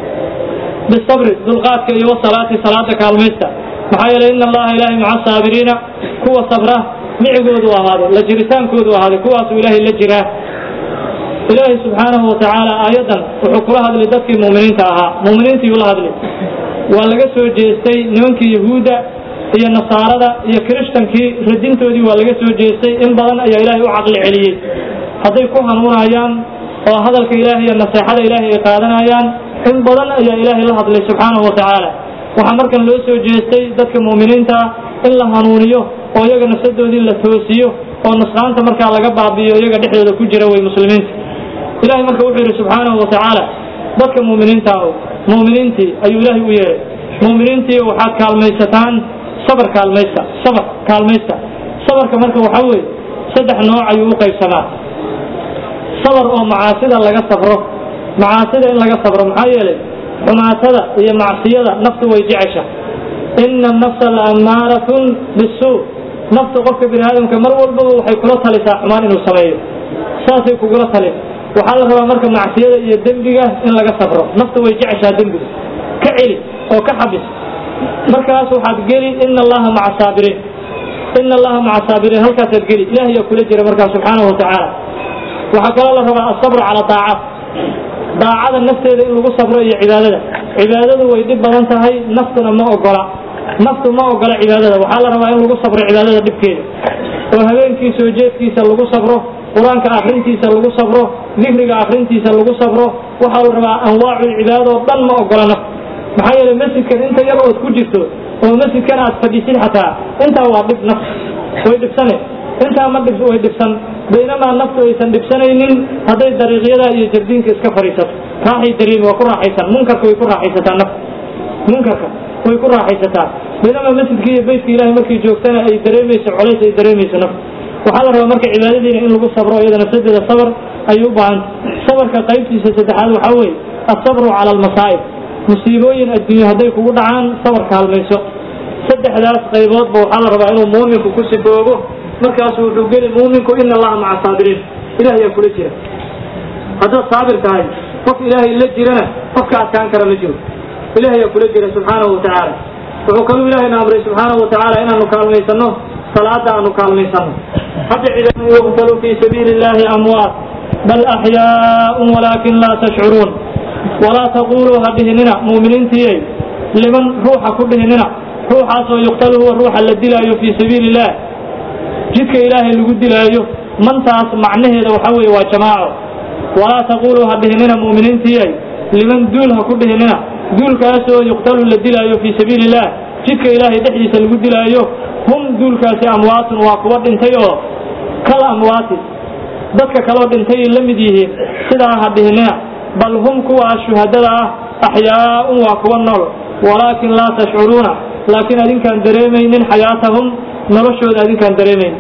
bisabri dulqaadka iyo wasalaati salaada kaalmaysta maxaa yeelay ina allaha ilaahay maca asaabiriina kuwa sabra micigoodu ahaaday la jiritaankoodu ahaaday kuwaasuu ilaahay la jiraa ilaahay subxaanahu wa tacaala aayaddan wuxuu kula hadlay dadkii mu'miniinta ahaa mu'miniintii ula hadlay waa laga soo jeestay nimankii yahuudda iyo nasaarada iyo kirishtankii radintoodii waa laga soo jeestay in badan ayaa ilaahay u caqli celiyey hadday ku hanuunayaan oo hadalka ilaahay iyo naseexada ilaahay ay qaadanayaan in badan ayaa ilaahay la hadlay subxaanahu wa tacaala waxaa markan loo soo jeestay dadka mu'miniinta in la hanuuniyo oo iyaga nafsadoodii la toosiyo oo nusqaanta markaa laga baabi'iyo iyaga dhexdooda ku jira way muslimiinta ilahay marka wuxuu yidhi subxaanahu wa tacaala dadka mu'miniinta ah mu'miniintii ayuu ilaahay u yeehay mu'miniintii waxaad kaalmaysataan sabar kaalmaysta sabar kaalmaysta sabarka marka waxaa weeye saddex nooc ayuu u qaybsamaa sabar oo macaasida laga sabro macaasida in laga sabro maxaa yeelay xumaatada iyo macsiyada naftu way jecesha ina anafsa la ammaaratun bisuu naftu qofka bini aadamka mar walbaba waxay kula talisaa xumaan inuu sameeyo saasay kugula talin waxaa la rabaa marka macsiyada iyo dembiga in laga sabro naftu way jeceshaa dembiga ka celi oo ka xabis markaas waxaad geli ina allaha maca saabiriin ina allaha maca saabiriin halkaasaad geli ilahay yaa kula jira markaa subxaanahu wa tacaala waxaa kaloo la rabaa asabr cala daacaat daacada nafteeda in lagu sabro iyo cibaadada cibaadadu way dhib badan tahay naftuna ma ogola naftu ma ogola cibaadada waxaa la rabaa in lagu sabro cibaadada dhibkeeda oo habeenkii soo jeedkiisa lagu sabro qur-aanka akrintiisa lagu sabro dikriga akrintiisa lagu sabro waxaa la rabaa anwaacul cibaadoo dhan ma ogola naftu maxaa yeelay masjidkan inta yar ood ku jirto oo masjidkan aad fadhisid xataa intaa waa dhib naftu way dhibsane intaa ma dhib way dhibsan baynamaa naftu aysan dhibsanaynin hadday dariiqyada iyo jardiinka iska fadhiisato raaxay dareemi waa ku raaxaysan munkarka way ku raaxaysataa naftu munkarka way ku raaxaysataa baynamaa masjidka iyo beytka ilahay markay joogtana ay dareemayso colays ay dareemayso naftu waxaa la rabaa marka cibaadadiina in lagu sabro iyada nafsadeeda sabr ayay u baahanta sabarka qaybtiisa saddexaad waxaa weeye asabru cala almasaa'ib musiibooyin adduunye hadday kugu dhacaan sabarka halmayso saddexdaas qayboodba waxaa la rabaa inuu muuminku ku siboobo markaasu wuxuu geli muuminku ina allaha maca saabiriin ilaah ayaa kula jira haddaad saabir tahay qof ilaahay la jirana qofka adkaan kara ma jiro ilaah ayaa kula jira subxaanahu watacaala wuxuu kaluu ilaahayna amray subxaanahu watacaala inaanu kaalmaysano salaada aanu kaalmaysano hadda cibaadada yuqtalu fii sabiili illahi amwaat bal axyaaun walaakin laa tashcuruun walaa taquluu ha dhihinina muuminiintiyey liman ruuxa ku dhihinina ruuxaasoo yuqtalu huwa ruuxa la dilaayo fii sabiili illah jidka ilaahay lagu dilaayo mantaas macnaheeda waxaa weeye waa jamaaco walaa taquluu ha dhihinina muuminiintiyey liman duul ha ku dhihinina duulkaasoo yuqtalu la dilaayo fii sabiili illah jidka ilaahay dhexdiisa lagu dilaayo hum duulkaasi amwaatun waa kuwa dhintay oo kal amwaati dadka kaloo dhintay la mid yihiin sidaa ha dhihinina bal hum kuwaa shuhadada ah axyaaun waa kuwa nool walaakin laa tashcuruuna laakiin adinkaan dareemaynin xayaatahum noloshooda adinkaan dareemayn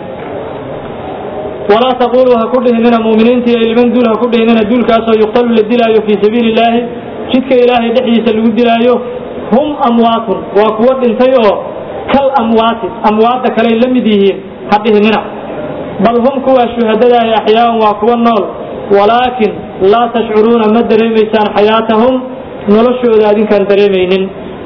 walaa taquluu ha ku dhihinina muuminiintii ay liman duul ha ku dhihinina duulkaasoo yuqtalu la dilaayo fii sabiili illaahi jidka ilaahay dhexdiisa lagu dilaayo hum amwaatun waa kuwa dhintay oo kal amwaati amwaadda kaley la mid yihiin ha dhihinina bal hum kuwaa shuhadadaahi axyaaun waa kuwa nool walaakin laa tashcuruuna ma dareemaysaan xayaatahum noloshooda adinkaan dareemaynin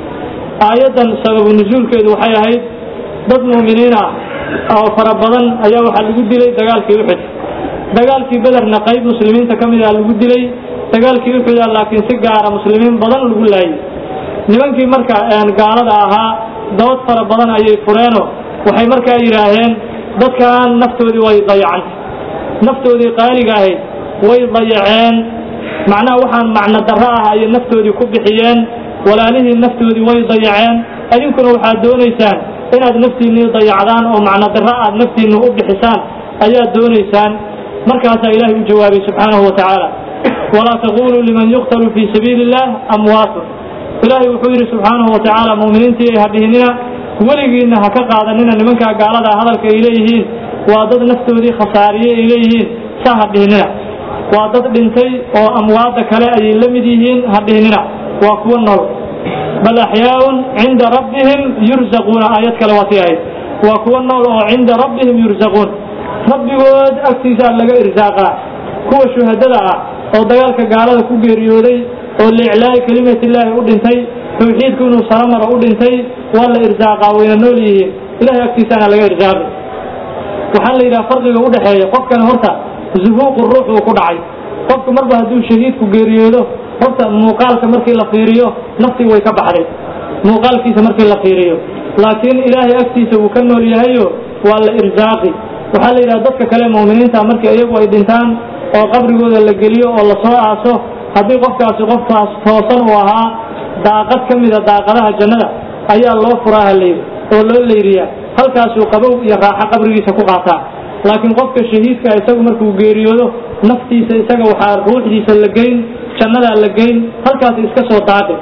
aayaddan sababu nusuulkeedu waxay ahayd dad muuminiin ah oo fara badan ayaa waxaa lagu dilay dagaalkii uxud dagaalkii bederna qayb muslimiinta ka mid ah lagu dilay dagaalkii uxuda laakiin si gaara muslimiin badan lagu laayay nimankii marka gaalada ahaa dood fara badan ayay fureeno waxay markaa yidhaaheen dadkan naftoodii way dayacantay naftoodii qaaliga ahayd way dayaceen macnaha waxaan macno darro ah ayay naftoodii ku bixiyeen walaalihii naftoodii way dayaceen idinkuna waxaad doonaysaan inaad naftiinnii dayacdaan oo macno darro aad naftiinna u bixisaan ayaad doonaysaan markaasaa ilaahay u jawaabay subxaanahu wa tacaala walaa taquluu liman yuqtalu fii sabiili illah amwaatun ilaahay wuxuu yidhi subxaanahu wa tacaala muuminiintii ay hadhihinina weligiinna ha ka qaadanina nimankaa gaalada hadalka ay leeyihiin waa dad naftoodii khasaariye ay leeyihiin saa ha dhihinina waa dad dhintay oo amwaadda kale ayay la mid yihiin ha dhihinina waa kuwa nool bal axyaaun cinda rabbihim yurzaquuna aayad kale waa sii ahayd waa kuwa nool oo cinda rabbihim yurzaquun rabbigood agtiisaa laga irsaaqaa kuwa shuhadada ah oo dagaalka gaalada ku geeriyooday oo liiclaa'i kelimatiillaahi u dhintay tawxiidku inuu saramaro u dhintay waa la irsaaqaa wayna nool yihiin ilahay agtiisaana laga irsaaqi waxaa la yidhaha farqiga u dhexeeya qofkan horta zuhuuqu ruux uu ku dhacay qofku marba hadduu shahiidku geeriyoodo horta muuqaalka markii la fiiriyo naftii way ka baxday muuqaalkiisa markii la fiiriyo laakiin ilaahay agtiisa uu ka nool yahayo waa la irsaaqi waxaa la yidhaha dadka kale mu'miniinta markii iyagu ay dhintaan oo qabrigooda la geliyo oo lasoo aaso haddii qofkaasi qofkaas toosan uu ahaa daaqad ka mida daaqadaha jannada ayaa loo furaa halaydi oo loo layriyaa halkaasuu qabow iyo raaxo qabrigiisa ku qaataa laakiin qofka shahiidka isagu markuu geeriyoodo naftiisa isaga waxaa ruuxdiisa la geyn jannadaa la geyn halkaas iska soo daadhi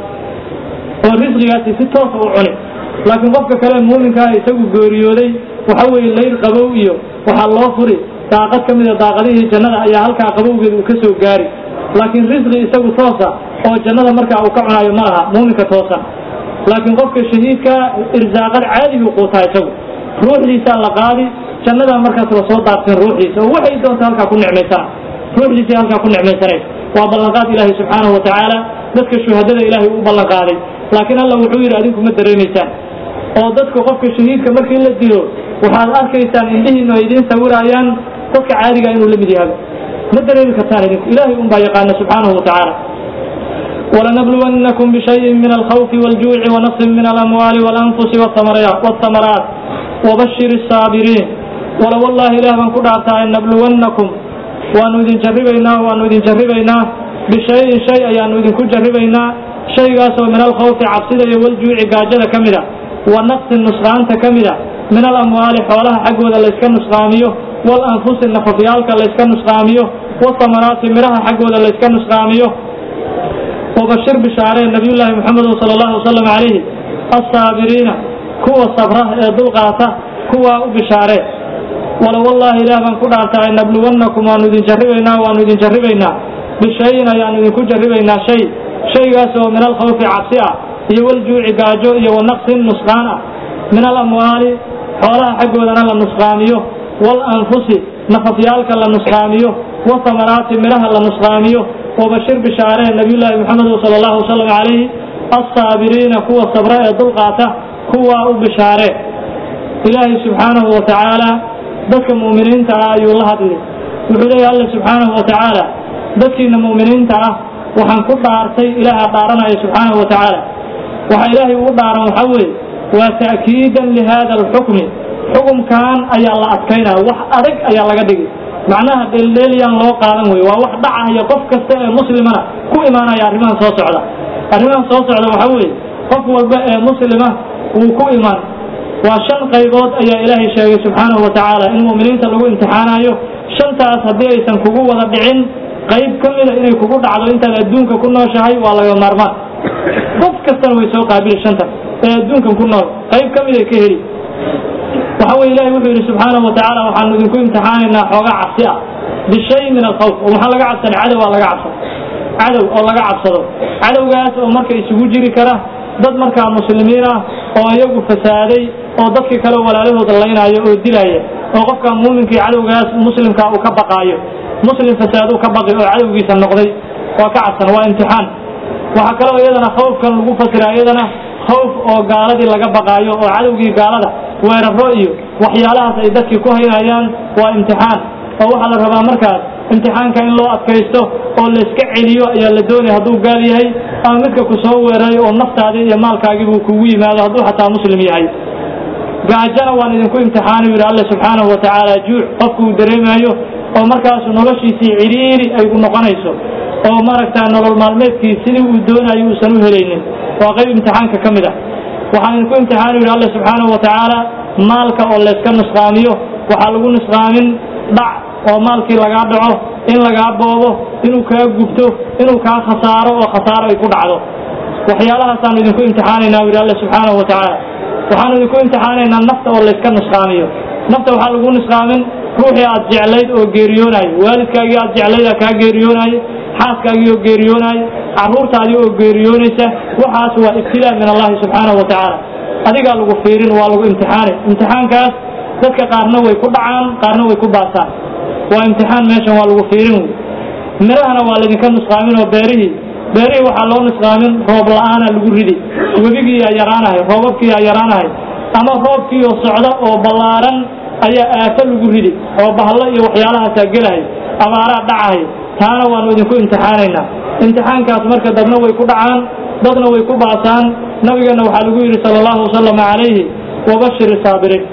oo risqigaasi si toosa u cuni laakiin qofka kale muuminkaa isagu geeriyooday waxa weeye layr qabow iyo waxaa loo furi daaqad ka mida daaqadihii jannada ayaa halkaa qabowgeeda uu ka soo gaari laakiin risqi isagu toosa oo jannada markaa uu ka cunaayo ma aha muuminka toosan laakiin qofka shahiidka irsaaqad caadigu quutaa isagu ruuxdiisaa la qaadi jannadaa markaas lasoo daadsin ruuxdiisa oo waxay doonta halkaa ku nicmaysaa ruuxdiisa halkaa ku nicmaysanaysa waa ballanqaad ilaahay subxaanahu wa tacaala dadka shuhadada ilaahay uu ballanqaaday laakiin alla wuxuu yidhi adinku ma dareemaysaan oo dadka qofka shahiidka markii la dilo waxaad arkaysaan indhihiinu ay idiin sawiraayaan dadka caadiga inuu la mid yahay ma dareemi kartaan idinku ilaahay un baa yaqaana subxaanahu wa tacaala ولنبلونكم بشيء من الخوف والجوع ونقص من الأموال والأنفس والثمرات وبشر الصابرين ولو والله إله من كدعتا أن نبلونكم وأن إذن جربينا وأن إذن جربينا بشيء شيء أن إذن كجربينا شيء قاسوا من الخوف عبسدة والجوع قاجدة كمدة ونقص النسخان كمدة من الأموال حولها حقوة ليسكن نسخاميه والأنفس النفطيالك ليسكن نسخاميه والثمرات مرها حقوة ليسكن نسخاميه وبشر بشعرين نبي الله محمد صلى الله عليه وسلم عليه الصابرين كوا الصبرة دلقاته كوا بشعرين wala wallahi ilaah baan ku dhaartay nabluwannakum waanu idin jarribaynaa waanu idin jarribaynaa bishayin ayaanu idinku jarribaynaa shay shaygaas oo min alkhawfi cabsi ah iyo waljuuci gaajo iyo wanaqsin nusqaan ah min alamwaali xoolaha xaggoodana la nusqaamiyo walanfusi nafafyaalka la nusqaamiyo wasamaraati midhaha la nusqaamiyo wabashir bishaaree nabiyullaahi moxamed sala allahu wasalam calayhi assaabiriina kuwa sabra ee dulqaata kuwaa u bishaaree ilaahay subxaanahu wa tacaala dadka mu'miniinta ah ayuu la hadlay wuxuu leeyahy alla subxaanahu wa tacaala dadkiina mu'miniinta ah waxaan ku dhaartay ilaaha dhaaranaya subxaanahu wa tacaala waxa ilaahay ugu dhaaran waxaa weeye waa ta'kiidan lihada alxukmi xukumkan ayaa la adkaynaya wax adag ayaa laga dhigi macnaha dheeldheelyaan loo qaadan weye waa wax dhacaya qof kasta ee muslimana ku imaanaya arrimahan soo socda arrimahan soo socda waxaa weeye qof walba ee muslima wuu ku imaan waa shan qaybood ayaa ilaahay sheegay subxaanahu wa tacaala in mu'miniinta lagu imtixaanayo shantaas haddii aysan kugu wada dhicin qayb ka mida inay kugu dhacdo intaad adduunka ku nooshahay waa laga maarmaan qof kastana way soo qaabili shanta ee adduunkan ku nool qayb ka mid ay ka heli waxa weye ilahi wuxuu yidhi subxaanahu wa tacaala waxaanu idinku imtixaanaynaa xoogaa cabsi ah bishay min alkhawf oo maxaa laga cabsanay cadow aa laga cabsado cadow oo laga cabsado cadowgaas oo marka isugu jiri kara dad markaa muslimiin ah oo iyagu fasaaday oo dadkii kale walaalahooda laynaayo oo dilaya oo qofka muuminkii cadowgaas muslimka uu ka baqaayo muslim fasaadu ka baqi oo cadowgiisa noqday waa ka cabsan waa imtixaan waxaa kaloo iyadana khawfkan lagu fasira iyadana khawf oo gaaladii laga baqaayo oo cadowgii gaalada weeraro iyo waxyaalahaas ay dadkii ku haynayaan waa imtixaan oo waxaa la rabaa markaas imtixaanka in loo adkaysto oo layska celiyo ayaa la doonaya hadduu gaal yahay ama midka ku soo weeraray oo naftaadii iyo maalkaagiibuu kugu yimaado hadduu xataa muslim yahay gaajana waan idinku imtixaani yidhi alle subxaanahu wa tacaala juuc qofku uu dareemayo oo markaasu noloshiisii cidhiiri ay noqonayso oo maaragtaa nolol maalmeedkii sidii uu doonayo uusan u helaynin waa qayb imtixaanka ka mid ah waxaan idinku imtixaani yidhi alle subxaanahu wa tacaala maalka oo layska nusqaamiyo waxaa lagu nusqaamin dhac oo maalkii lagaa dhaco in lagaa boobo inuu kaa gubto inuu kaa khasaaro oo khasaaro ay ku dhacdo waxyaalahaasaan idinku imtixaanaynaa yidhi alle subxaanahu wa tacaala waxaanu idinku imtixaanaynaa nafta oo layska nusqaamiyo nafta waxaa lagu nusqaamin ruuxii aad jeclayd oo geeriyoonayo waalidkaagii aad jeclayd aa kaa geeriyoonayo xaaskaagii oo geeriyoonayo carruurtaadii oo geeriyoonaysa waxaas waa ibtilaa min allahi subxaanahu wa tacaala adigaa lagu fiirin waa lagu imtixaani imtixaankaas dadka qaarna way ku dhacaan qaarna way ku baasaan waa imtixaan meeshan waa lagu fiirin wey midhahana waa laydinka nusqaamin oo beerihii beerihii waxaa loo nusqaamin roob la-aana lagu ridi webigii aa yaraanahay roobabkii aa yaraanahay ama roobkii oo socda oo ballaaran ayaa aafo lagu ridi oo bahlo iyo waxyaalahaasaa gelahay abaaraa dhacahay taana waanu idinku imtixaanaynaa imtixaankaas marka dadna way ku dhacaan dadna way ku baasaan nabigeenna waxaa lagu yidhi sala allahu wasalam calayhi wabashiri saabiriin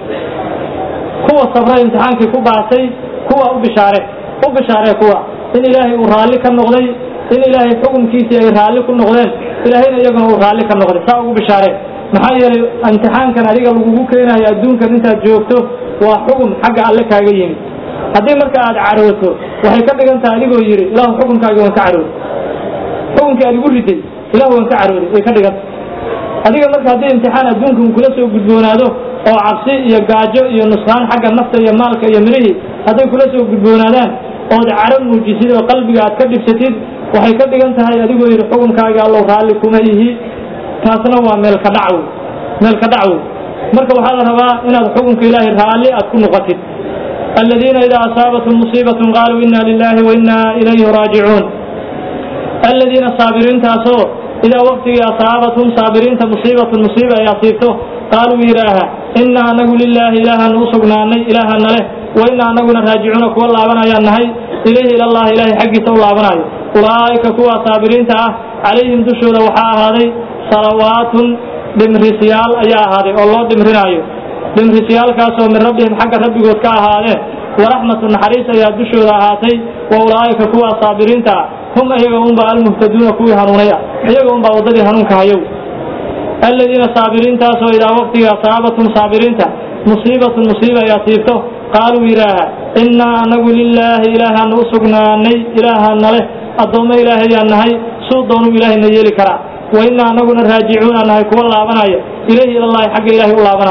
kuwa sabra imtixaankii ku baasay kuwa u bishaare u bishaaree kuwa in ilaahay uu raalli ka noqday in ilaahay xukunkiisii ay raalli ku noqdeen ilaahayna iyaguna uu raalli ka noqday saa ugu bishaaree maxaa yeelay imtixaankan adiga lagugu keenayo adduunkan intaad joogto waa xukun xagga alle kaaga yimid haddii marka aad carooto waxay ka dhigan tahay adigoo yidhi ilaahu xukunkaagii waan ka carooday xukunkii aad igu riday ilahu waan ka carooday way ka dhiganta adiga marka haddii imtixaan adduunka uu kula soo gudboonaado oo cabsi iyo gaajo iyo nusqaan xagga nafta iyo maalka iyo midhihii hadday kula soo gudboonaadaan ood caro muujisid oo qalbiga aad ka dhibsatid waxay ka dhigan tahay adigoo yidhi xukunkaagii allow raalli kuma ihi taasna waa meelka dhacwo meelka dhacwo marka waxaa la rabaa inaad xukunka ilaahay raalli aad ku noqotid aladiina idaa asaabathum musiibatun qaaluu inna lilahi wa inna ilayhi raajicuun aladiina saabiriintaasoo idaa waktigii asaabathum saabiriinta musiibatun musiiba ay asiibto qaaluu yidhaaha inna anagu lilaahi ilaahaanu u sugnaanay ilaahana leh wa inna anaguna raajicuuna kuwa laabanayaan nahay ilayhi ilallahi ilaahay xaggiisa u laabanayo ulaa'ika kuwa saabiriinta ah calayhim dushooda waxaa ahaaday salawaatun dhimrisyaal ayaa ahaaday oo loo dhimrinaayo dhimrisyaalkaasoo min rabbihim xagga rabbigood ka ahaadeen waraxmatu naxariis ayaa dushooda ahaatay wa ulaa'ika kuwa saabiriinta ah hum iyaga unba almuhtaduuna kuwii hanuunay ah iyaga unbaa waddadii hanuunka hayow aladiina saabiriintaasoo idaa waqtiga asaabatum saabiriinta musiibatun musiiba ay asiibto qaaluu yidhaaha innaa anagu lilaahi ilaahaanu u sugnaanay ilaahana leh addoommo ilaahayaan nahay suu doonuu ilaahayna yeeli karaa wa innaa anaguna raajicuuna nahay kuwa laabanaya ilayhi ilallahi xagga ilaahay u laabanayo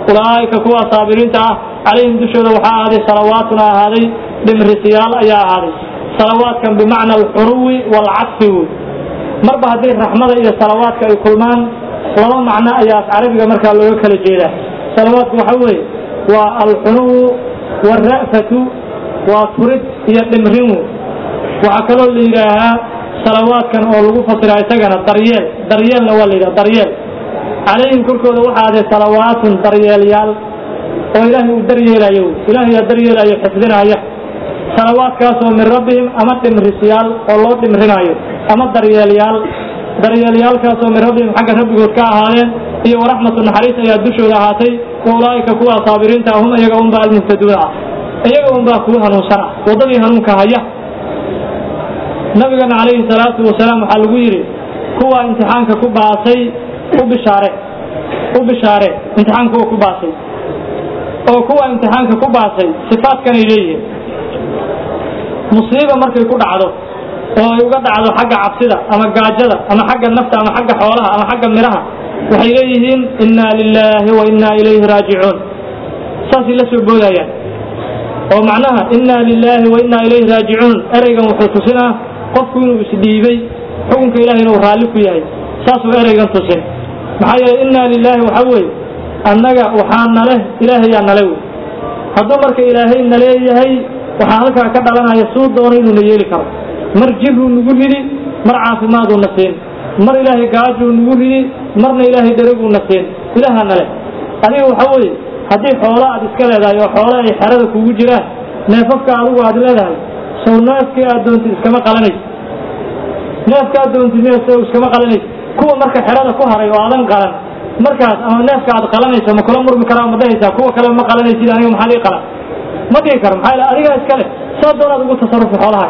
ulaa'ika kuwa saabiriinta ah calayhim dushooda waxaa ahaaday salawaatuna ahaaday dhimrisiyaal ayaa ahaaday salawaadkan bimacna alxuruwi waalcadfi wey marba haddii raxmada iyo salawaadka ay kulmaan laba macno ayaa carabiga markaa looga kala jeedaa salawaadku waxa weeye waa alxunuwu waalra'fatu waa turid iyo dhimrin wey waxaa kaloo la yidhaahaa salawaadkan oo lagu fasiraa isagana daryeel daryeelna waa la yidhaha daryeel calayhim korkooda waxaa aday salawaatun daryeelyaal oo ilaahay uu daryeelayo ilaahay yaa daryeelayo xifdinaya salawaadkaasoo min rabbihim ama dhimrisyaal oo loo dhimrinaayo ama daryeelyaal daryeelyaalkaasoo min rabbihim xagga rabbigood ka ahaadeen iyo waraxmatu naxariis ayaa dushooda ahaatay wa ulaa'ika kuwa saabiriinta hum iyaga unbaa almuhtaduuna ah iyaga unbaa kuwa hanuunsan ah waddadii hanuunka haya nabigana calayhi salaatu wasalaam waxaa lagu yidhi kuwa imtixaanka ku baasay u bishaare u bishaare imtixaanka kuwa ku baasay oo kuwa imtixaanka ku baasay sifaadkanay leeyihiin musiiba markay ku dhacdo oo ay uga dhacdo xagga cabsida ama gaajada ama xagga nafta ama xagga xoolaha ama xagga midhaha waxay leeyihiin inna lilaahi wa inna ilayhi raajicuun saasay la soo boodayaan oo macnaha inna lilaahi wa inna ilayhi raajicuun ereygan wuxuu tusinaa qofku inuu isdhiibay xukunka ilahay inuu raalli ku yahay saasuu ereygan tusin maxaa yeeley inna lilaahi waxa weeye annaga waxaa naleh ilaahayaa nale wey hadduu marka ilaahay naleeyahay waxaa halkaa ka dhalanaya suu doono inuuna yeeli karo mar jiruu nagu ridi mar caafimaaduu na siin mar ilaahay gaajuu nagu ridi marna ilaahay dheraguu na siin ilaaha nale adiga waxa weeye haddii xoolo aad iska leedahay oo xoolo ay xerada kugu jiraan neefafka adigu aad leedahay sow neefkii aad doontid iskama qalanaysa neefka aad doontid sow iskama qalanaysa kuwa marka xerada ku haray oo aadan qalan markaas ama neefka aad qalanayso ma kula murmi karaa ma dhahaysaa kuwa kale ma qalanaysid aniga maxaa lii qalan ma dhihi karo maxaa yeel adigaa iska leh saa doonaad ugu tasarufi xoolaha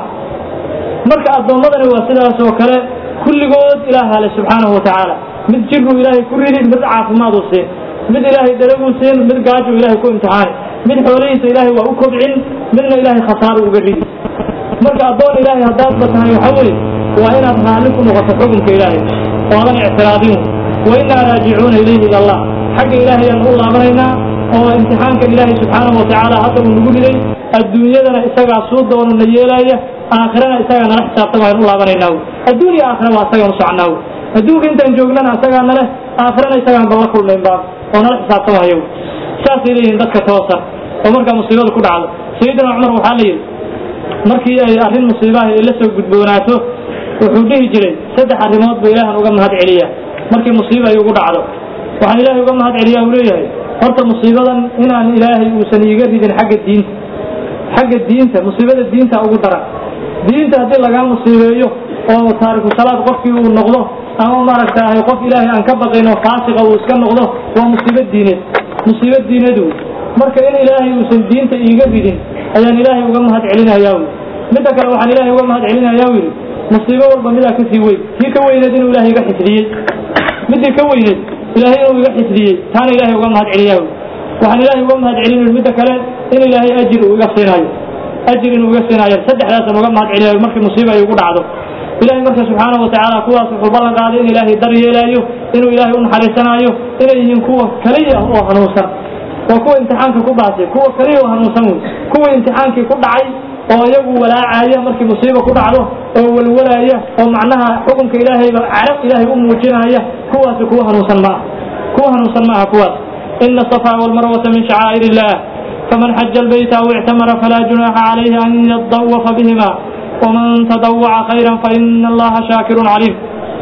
marka addoommadani waa sidaas oo kale kulligood ilaaha le subxaanahu watacaala mid jiruu ilaahay ku ridi mid caafimaaduu siin mid ilaahay daraguu siin mid gaajuu ilaahay ku imtixaani mid xoolihiisa ilaahay waa u kobcin midna ilaahay khasaaru uga ridi marka addoon ilaahay haddaadba tahay waxa weeye waa inaad raalli ku noqoto xukunka ilaahay oodan ictiraadin wa innaa raajicuuna ilayhi ila allah xagga ilaahay ayaan u laabanaynaa oo imtixaankan ilaahay subxaanahu watacaala hadda uu nagu riday adduunyadana isagaa suu doono na yeelaaya aakhirana isagaa nala xisaabtama ayaan u laabanaynaa adduun iyo aakhira waa isagaan u soconaa adduunka intaan joognana isagaa naleh aakhirana isagaan balla kulmayn baa oo nala xisaabtamaya saasay leeyihiin dadka toosan oo markaa musiibada ku dhacdo sayidina cumar waxaa la yidhi markii ay arrin musiibaha ay la soo gudboonaato wuxuu dhihi jiray saddex arrimood ba ilaahan uga mahad celiya markii musiiba ay ugu dhacdo waxaan ilaahay uga mahad celiyaa uu leeyahay horta musiibadan inaan ilaahay uusan iiga ridin xagga diinta xagga diinta musiibada diinta ugu daran diinta haddii lagaa musiibeeyo oo taariku salaad qofkii uu noqdo ama maaragtaahay qof ilaahay aan ka baqayn oo faasiqa uu iska noqdo waa musiibo diineed musiibo diineed wey marka in ilaahay uusan diinta iiga ridin ayaan ilaahay uga mahad celinayaa wy midda kale waxaan ilaahay uga mahad celinayaa yidhi musiibo walba midaa kasii weyn tii ka weyneed inuu ilaahay iga xifdiyey midii ka weyneed ilaahay inuu iga xifdiyey taana ilaahay uga mahad celiyaa wy waxaan ilaahay uga mahad celin midda kale in ilaahay ajir uu iga siinaayo ajir inuu iga siinaayo saddexdaasaan uga mahad celinayo markii musiiba ay ugu dhacdo ilahay marka subxaanahu watacaala kuwaas wuxuu ballan qaaday in ilaahay daryeelaayo inuu ilaahay u naxariisanaayo inay yihiin kuwa kaliya oo hanuunsan waa kuwa imtixaanka ku baasay kuwa kaliya oo hanuunsan wey kuwa imtixaankii ku dhacay oo iyagu walaacaya markii musiiba ku dhacdo oo walwalaaya oo macnaha xukunka ilaahayba carab ilaahay u muujinaya kuwaasi kuwa hanuunsan ma aha kuwa hanuunsan ma aha kuwaas ina asafa walmarwata min shacaa'ir illah faman xaja albayta aw ictamara falaa junaaxa calayhi an yadawafa bihima waman tadawaca khayra faina allaha shaakirun caliim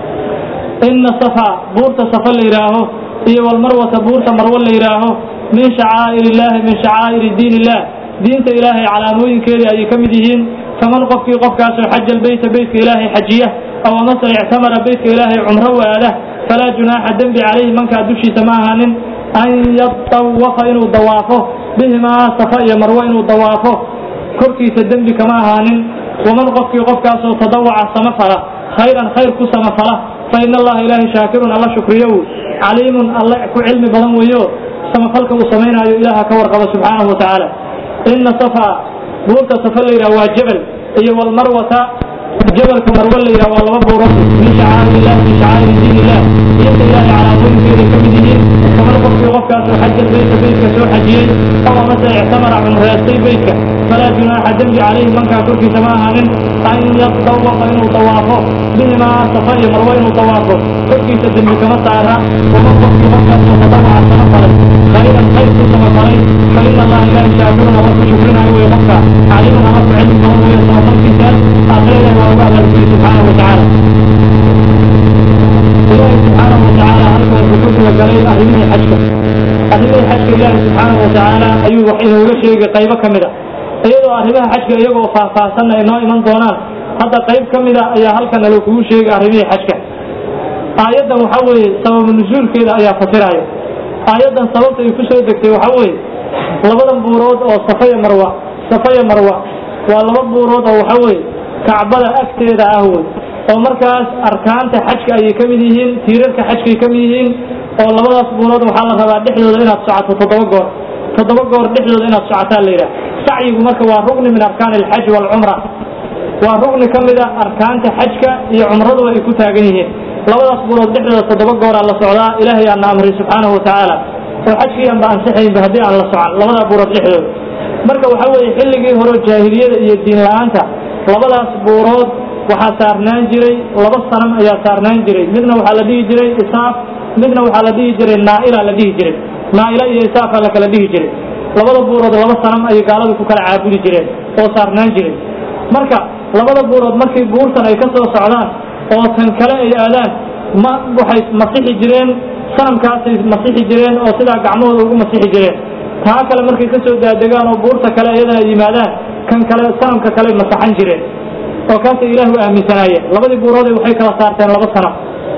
ina safa buurta safa la yidhaaho iyo walmarwata buurta marwo la yidhaaho min shacaa'ir illahi min shacaa'iri diin illah diinta ilaahay calaamooyinkeedii ayay ka mid yihiin faman qofkii qofkaasoo xaja albayta beytka ilaahay xajiya aw amase ictamara beytka ilaahay cumro u aada falaa junaaxa dembi calayhi mankaa dushiisa ma ahaanin an yadawafa inuu dawaafo bihimaa safa iyo marwo inuu dawaafo korkiisa dembi kama ahaanin waman qofkii qofkaasoo tadawaca samafala khayran khayr ku samafala fa ina allaha ilaahay shaakirun alla shukriyow caliimun alle ku cilmi badan weeyo samafalka uu samaynaayo ilaaha ka warqaba subxaanahu watacaala ina safa buurta safa la yidhaha waa jabal iyo walmarwata jabalka marwo la yidhaha waa laba buurood min shacaa'ir illah min shacaa'ir diin illah diinta ilaahay calaamooyinkeeday ka mid yihiin faman qofkii qof qofkaasoo xaja beytka beytka soo xajiyey aw amase ictamara cumreystay beytka falaa junaaxa dembi calayhi mankaa korkiisa ma ahaanin an yatawafa inuu dawaafo bihimaa safa iyo marwo inuu dawaafo korkiisa dembi kama saara waman qofkii markaasoo tadawaca sama falay khayran khayr ku sama falay fa ina allaha ilaahi shaakirun ama ku shukrinayo wey qofka caliimun ama ku cilmi badan weeye samafalkiisa aakhira ilahi waa uga abaalgudi subxaanahu watacaala ilaahi subxaanahu watacaala halka wuxuu ku talagalay arrimihii xajka arrimihii xajka ilaahi subxaanahu watacaala ayuu wax inooga sheegay qaybo ka mid a iyadoo arrimaha xajka iyagoo faahfaahsanna ay noo iman doonaan hadda qayb ka mida ayaa halkan alo kugu sheegay arrimihii xajka aayaddan waxaa weeye sababu nusuulkeeda ayaa fasiraya aayaddan sababta ay ku soo degtay waxaa weeye labadan buurood oo safaya marwa safaya marwa waa laba buurood oo waxaa weeye kacbada agteeda ah wey oo markaas arkaanta xajka ayay ka mid yihiin tiirarka xajkay ka mid yihiin oo labadaas buurood waxaa la rabaa dhexdooda inaad socoto toddoba goor toddoba goor dhexdooda inaad socotaa la yidhaha sacyigu marka waa rugni min arkaan alxaj waalcumra waa rugni ka mid a arkaanta xajka iyo cumraduba ay ku taagan yihiin labadaas buurood dhexdooda toddoba gooraa la socdaa ilaahay aana amray subxaanahu watacaala oo xajkii aanba ansixaynba haddii aan la socon labadaa buurood dhexdooda marka waxaa weeye xilligii hore jaahiliyada iyo diin la-aanta labadaas buurood waxaa saarnaan jiray laba sanam ayaa saarnaan jiray midna waxaa la dhihi jiray isaaf midna waxaa la dhihi jiray naaila la dhihi jiray naaila iyo isaafa la kala dhihi jiray labada buurood laba sanam ayay gaaladu ku kala caabudi jireen oo saarnaan jiray marka labada buurood markii buurtan ay ka soo socdaan oo tan kale ay aadaan ma waxay masixi jireen sanamkaasay masixi jireen oo sidaa gacmahooda ugu masixi jireen taa kale markay ka soo daadegaan oo buurta kale iyadana ay yimaadaan kan kale sanamka kale masaxan jireen oo kaasay ilaah u aaminsanaayeen labadii buuroode waxay kala saarteen laba sano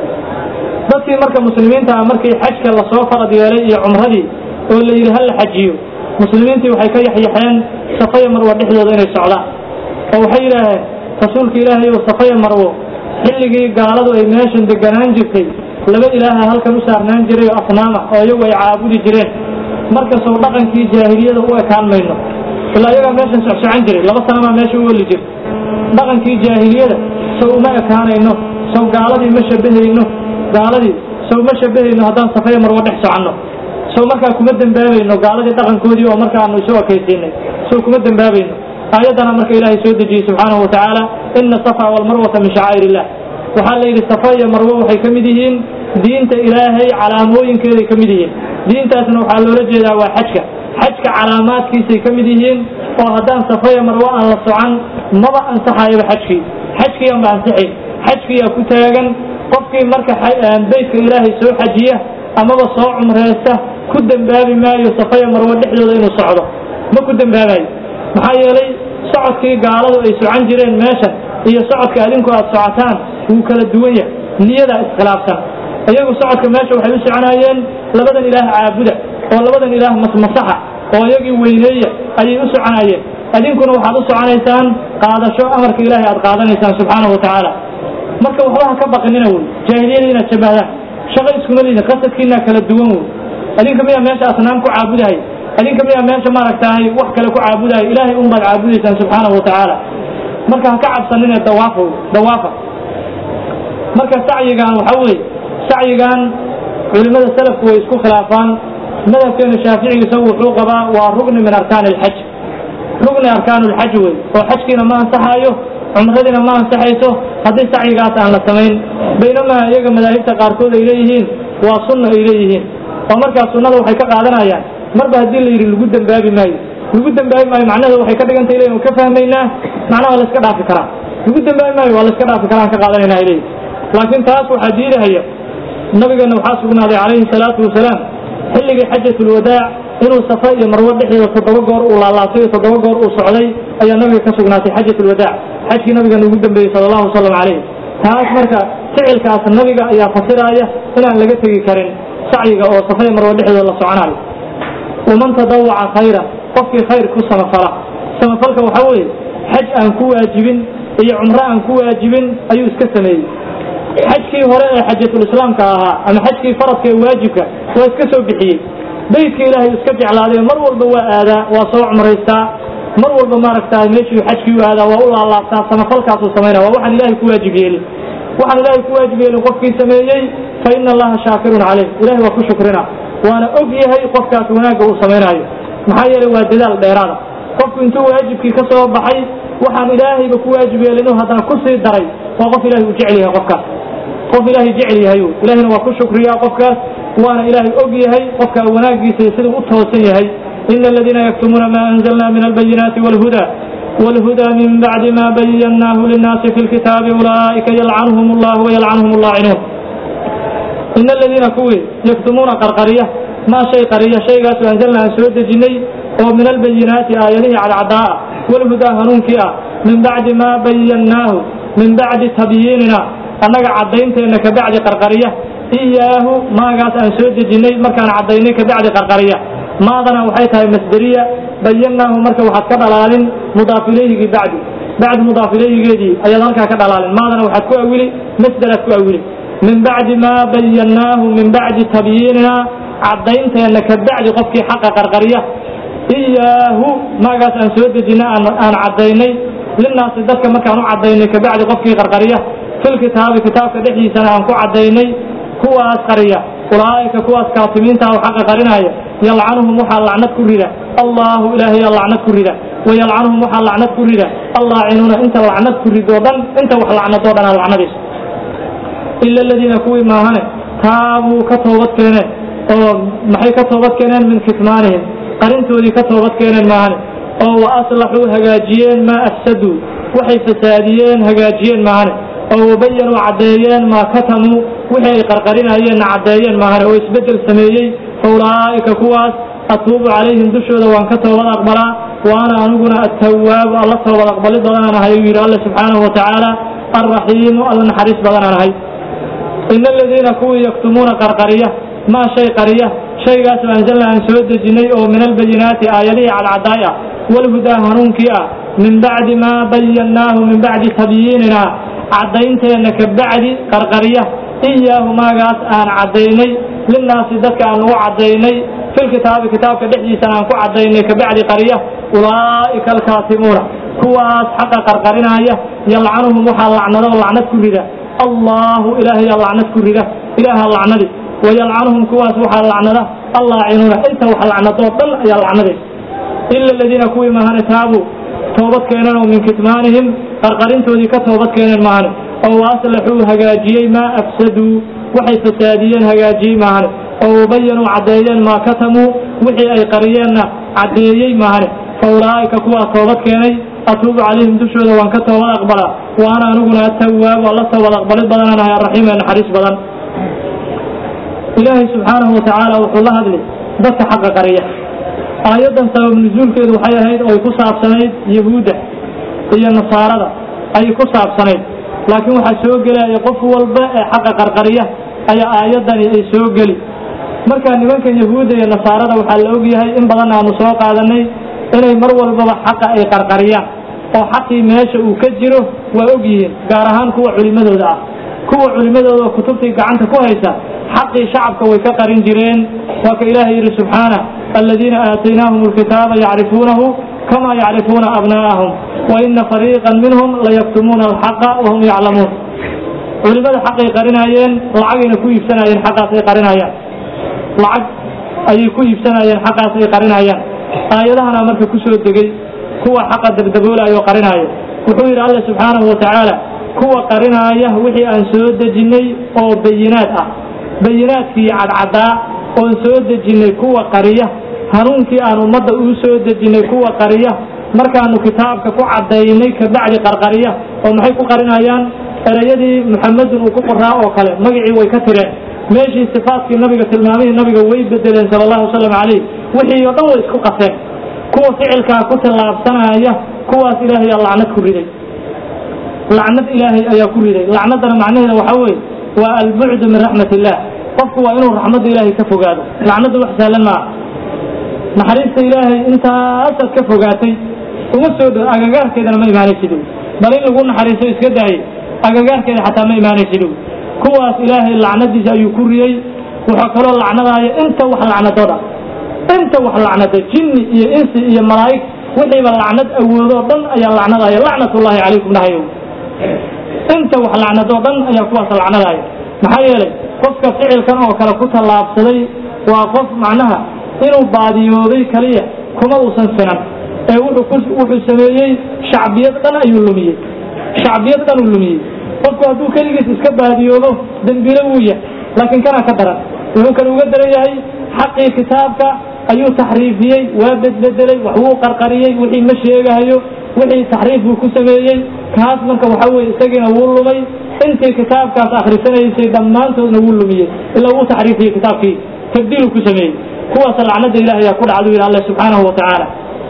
dadkii marka muslimiinta ah markii xajka lasoo farad yeelay iyo cumradii oo la yidhi ha la xajiyo muslimiintii waxay ka yaxyaxeen safaya marwo dhexdooda inay socdaan oo waxay yidhaaheen rasuulka ilaahay ou safaya marwo xilligii gaaladu ay meeshan deganaan jirtay laba ilaaha halkan u saarnaan jiray oo asnaama oo iyagu ay caabudi jireen markasoo dhaqankii jaahiliyada u ekaan mayno ilaa iyagaa meeshan socsocan jiray laba sanamaa meesha u weli jirta dhaqankii jaahiliyada sow uma ekaanayno sow gaaladii ma shabahayno gaaladii sow ma shabahayno haddaan safaya marwo dhex soconno sow markaa kuma dembaabayno gaaladii dhaqankoodii oo markaanu isu ekaysiinay sow kuma dembaabayno aayaddana marka ilaahay soo dejiyey subxaanahu watacaala ina safa walmarwata min shacaa'ir illah waxaa la yidhi safa iyo marwo waxay ka mid yihiin diinta ilaahay calaamooyinkeeday ka mid yihiin diintaasna waxaa loola jeedaa waa xajka xajka calaamaadkiisay ka mid yihiin oo haddaan safaya marwo aan la socan maba ansaxayaba xajkii xajkii aanba ansixayn xajkiyaa ku taagan qofkii marka beytka ilaahay soo xajiya amaba soo cumreysta ku dembaabi maayo safaya marwo dhexdooda inuu socdo ma ku dembaabayo maxaa yeelay socodkii gaaladu ay socan jireen meeshan iyo socodka adinku aad socotaan wuu kala duwan yahay niyadaa iskhilaafsan iyagu socodka meesha waxay u soconaayeen labadan ilaah caabuda oo labadan ilaah masmasaxa oo iyagii weyneeya ayay u soconaayeen adinkuna waxaad u soconaysaan qaadasho amarka ilaahay aad qaadanaysaan subxaanahu watacaala marka waxba ha ka baqinina wey jaahiliyada inaad shabahdaan shaqo iskuma liidin qasadkiinaa kala duwan wey adinka miyaa meesha asnaam ku caabudahay adinka miyaa meesha maaragtahay wax kale ku caabudahay ilaahay un baad caabudaysaan subxaanahu watacaala marka ha ka cabsanine dawaafa dawaafa marka sacyigan waxa weeye sacyigan culimada salafku way isku khilaafaan madhabkeena shaaficiga isagu wuxuu qabaa waa rugni min arkaan alxaj rugni arkaan lxaj wey oo xajkiina ma ansaxaayo cumradiina ma ansaxayso haddii sacyigaas aan la samayn baynamaa iyaga madaahibta qaarkood ay leeyihiin waa sunna ay leeyihiin oo markaas sunnada waxay ka qaadanayaan marba haddii la yidhi lagu dembaabi maayo lagu dembaabi maayo macnaheeda waxay ka dhigantay leeyihin ka fahmaynaa macnaha waa la iska dhaafi karaa lagu dembaabi maayo waa la iska dhaafi karaa aan ka qaadanayna ay leeyihin laakiin taas waxaa diidahaya nabigeena waxaa sugnaaday calayhi salaatu wasalaam xilligii xajatulwadaac inuu safa iyo marwo dhexdeeda toddoba goor uu laalaatay iyo toddoba goor uu socday ayaa nabiga ka sugnaatay xajatulwadaac xajkii nabigeena ugu dambeeyey sala allahu wasalam calayh taas marka ficilkaas nabiga ayaa fasiraaya inaan laga tegi karin sacyiga oo safa iyo marwo dhexdeeda la soconayo waman tadawaca khayra qofkii khayr ku samafala samafalka waxaa weeye xaj aan ku waajibin iyo cumro aan ku waajibin ayuu iska sameeyey xajkii hore ee xajatulislaamka ahaa ama xajkii faradka ee waajibka waa iska soo bixiyey beytka ilaahay iska jeclaaday mar walba waa aadaa waa soo cumraystaa mar walba maaragtaa meeshuu xajkii u aadaa waa u laalaabtaa samafalkaasuu samaynaya waa waxaan ilaahay ku waajib yeelin waxaan ilaahay ku waajib yeelin qofkii sameeyey fa ina allaha shaakirun caleyh ilahay waa ku shukrina waana og yahay qofkaas wanaagga uu samaynayo maxaa yeelay waa dadaal dheeraada qofku intuu waajibkii ka soo baxay waxaan ilaahayba ku waajib yeelinu haddana ku sii daray waa qof ilahay uu jecel yahay qofkaas qof ilaahay jecel yahay ilahina waa ku shukriyaa qofkaas waana ilaahay og yahay qofka wanaaggiisa iyo siduu u toosan yahay ina aladiina yaktumuuna ma anzalna min albayinaati walhuda والهدى من بعد ما بيناه للناس في الكتاب أولئك يلعنهم الله ويلعنهم اللاعنون إن الذين كوي يكتمون قرقرية ما شيء قرية شيء قاسوا أنزلنا عن سورة الجني ومن البينات آياته على عداء والهدى هنون كيا من بعد ما بيناه من بعد تبييننا أنك عدينت أنك بعد قرقرية إياه ما قاس عن سورة الجني ما كان عدينك بعد قرقرية maadana waxay tahay masderiya bayanaahu marka waxaad ka dhalaalin mudaaf ilayhigii bacdi bacdi mudaaf ilayhigeedii ayaad halkaa ka dhalaalin maadana waxaad ku awili masderaad ku awili min bacdi maa bayannaahu min bacdi tabyiinina caddaynteena ka bacdi qofkii xaqa qarqarya iyaahu maagaas aan soo dejina aan caddaynay linaasi dadka markaan u caddaynay ka bacdi qofkii qarqarya filkitaabi kitaabka dhexdiisana aan ku caddaynay kuwaas qariya ulaa'ika kuwaas kaatimiinta oo xaqa qarinaya yalcanuhum waxaa lacnad ku rida allahu ilaahayaa lacnad ku rida wayalcanuhum waxaa lacnad ku rida allaacinuuna inta lacnad ku ridoo dhan inta wax lacnadoo dhan aa lacnadayso ila aladiina kuwii maahane taabuu ka toobad keeneen oo maxay ka toobad keeneen min kitmaanihim qarintoodii ka toobad keeneen maahane oo wa aslaxuu hagaajiyeen maa afsaduu waxay fasaadiyeen hagaajiyeen maahane oo wabayanuu caddeeyeen maa katamuu wixii ay qarqarinayeenna caddeeyeen maahane oo isbeddel sameeyey faulaa'ika kuwaas atuubu calayhim dushooda waan ka toobad aqbalaa waana aniguna attawaabu alla toobad aqbalid badanaan ahay uu yidhi alle subxaanahu watacaala alraxiimu alla naxariis badanaan ahay ina aladiina kuwii yaktumuuna qarqariya maa shay qariya shaygaas anzalna aan soo dejinay oo min albayinaati aayadihii cadcadaay ah walhudaa hanuunkii ah min bacdi maa bayannaahu min bacdi tabyiinina caddaynteenna ka bacdi qarqariya iyaahu maagaas aan caddaynay linaasi dadka aan ugu caddaynay filkitaabi kitaabka dhexdiisana aan ku caddaynay ka bacdi qariya ulaa'ika alkaatimuuna kuwaas xaqa qarqarinaya yalcanuhum waxaa lacnado lacnad ku rida allahu ilaahayaa lacnad ku rida ilaaha lacnadi wayalcanuhum kuwaas waxaa lacnada allaacinuuna inta wax lacnadoo dhan ayaa lacnadaysa ila aladiina kuwii mahane taabuu toobad keeneen oo min kitmaanihim qarqarintoodii ka toobad keeneen mahane oo waaslaxuu hagaajiyey maa afsaduu waxay fasaadiyeen hagaajiyey maahane oo wabayanuu caddeeyeen maa katamuu wixii ay qariyeenna caddeeyey maahane fa ulaa'ika kuwaa toobad keenay atuubu calayhim dushooda waan ka toobad aqbalaa waana aniguna atawaabu alla toobad aqbalid badanaan ahay arraxiim ee naxariis badan ilaahay subxaanahu watacaala wuxuu la hadlay dadka xaqa qariya aayaddan sabab nusuulkeedu waxay ahayd oo ay ku saabsanayd yahuudda iyo nasaarada ayay ku saabsanayd laakiin waxaa soo gelaya qof walba ee xaqa qarqariya ayaa aayaddani ay soo geli marka nimanka yahuudda iyo nasaarada waxaa la ogyahay in badan aanu soo qaadanay inay mar walbaba xaqa ay qarqariyaan oo xaqii meesha uu ka jiro waa og yihiin gaar ahaan kuwa culimmadooda ah kuwa culimmadooda oo kutubtii gacanta ku haysa xaqii shacabka way ka qarin jireen waa ka ilaahay yidhi subxaana aladiina aataynaahum alkitaaba yacrifuunahu kama yacrifuuna abnaa'ahum waina fariiqan minhum layaktumuuna alxaqa wahum yaclamuun culimada xaqay qarinaayeen lacagayna ku iibsanayeen xaqaas ay qarinayaan lacag ayay ku iibsanayeen xaqaas ay qarinayaan aayadahana marka ku soo degay kuwa xaqa dardaboolaya oo qarinaya wuxuu yidhi alla subxaanahu watacaala kuwa qarinaaya wixii aan soo dejinnay oo bayinaad ah bayinaadkii cadcadaa oon soo dejinnay kuwa qariya hanuunkii aan ummadda uu soo dejinnay kuwa qariya markaanu kitaabka ku caddaynay ka bacdi qarqariya oo maxay ku qarinayaan ereyadii muxamedun uu ku qoraa oo kale magacii way ka tireen meeshii sifaatkii nabiga tilmaamihii nabiga way bedeleen sala allahu wasalam calayh wixii oo dhan way isku qaseen kuwa ficilkaa ku tallaabsanaya kuwaas ilaahay aa lacnad ku riday lacnad ilaahay ayaa ku riday lacnaddana macnaheeda waxaa weeye waa albucdu min raxmat illah qofku waa inuu raxmadda ilaahay ka fogaado lacnadda wax sahlan maaha naxariista ilaahay intaasaad ka fogaatay uma soo dhow agagaarkeedana ma imaanaysid bal in lagu naxariiso iska daayay agagaarkeeda xataa ma imaanaysid kuwaas ilaahay lacnadiisa ayuu ku riyey wuxuu kaloo lacnadaaya inta wax lacnadooda inta wax lacnada jinni iyo insi iyo malaa'ig wixiiba lacnad awoodoo dhan ayaa lacnadaaya lacnatullaahi calaykum dhahayow inta wax lacnadoo dhan ayaa kuwaas lacnadaaya maxaa yeelay qofka ficilkan oo kale ku tallaabsaday waa qof macnaha inuu baadiyooday kaliya kuma uusan sinan ee wuxuu sameeyey shacbiyad dhan ayuu lumiyey shacbiyad dhan uu lumiyey qofku hadduu keligiis iska baadiyoodo dembile wuu yahay laakiin kana ka daran wuxuu kale uga daran yahay xaqii kitaabka ayuu taxriifiyey waa bedbedelay wax wuu qarqariyey wixii ma sheegahayo wixii taxriif buu ku sameeyey kaas marka waxa weye isagiina wuu lumay intii kitaabkaas akhrisanaysay dhammaantoodna wuu lumiyey ilaa wuu taxriifiyey kitaabkii tabdiiluu ku sameeyey kuwaas lacnada ilahi ayaa ku dhacdu yidhi alle subxaanahu wa tacaala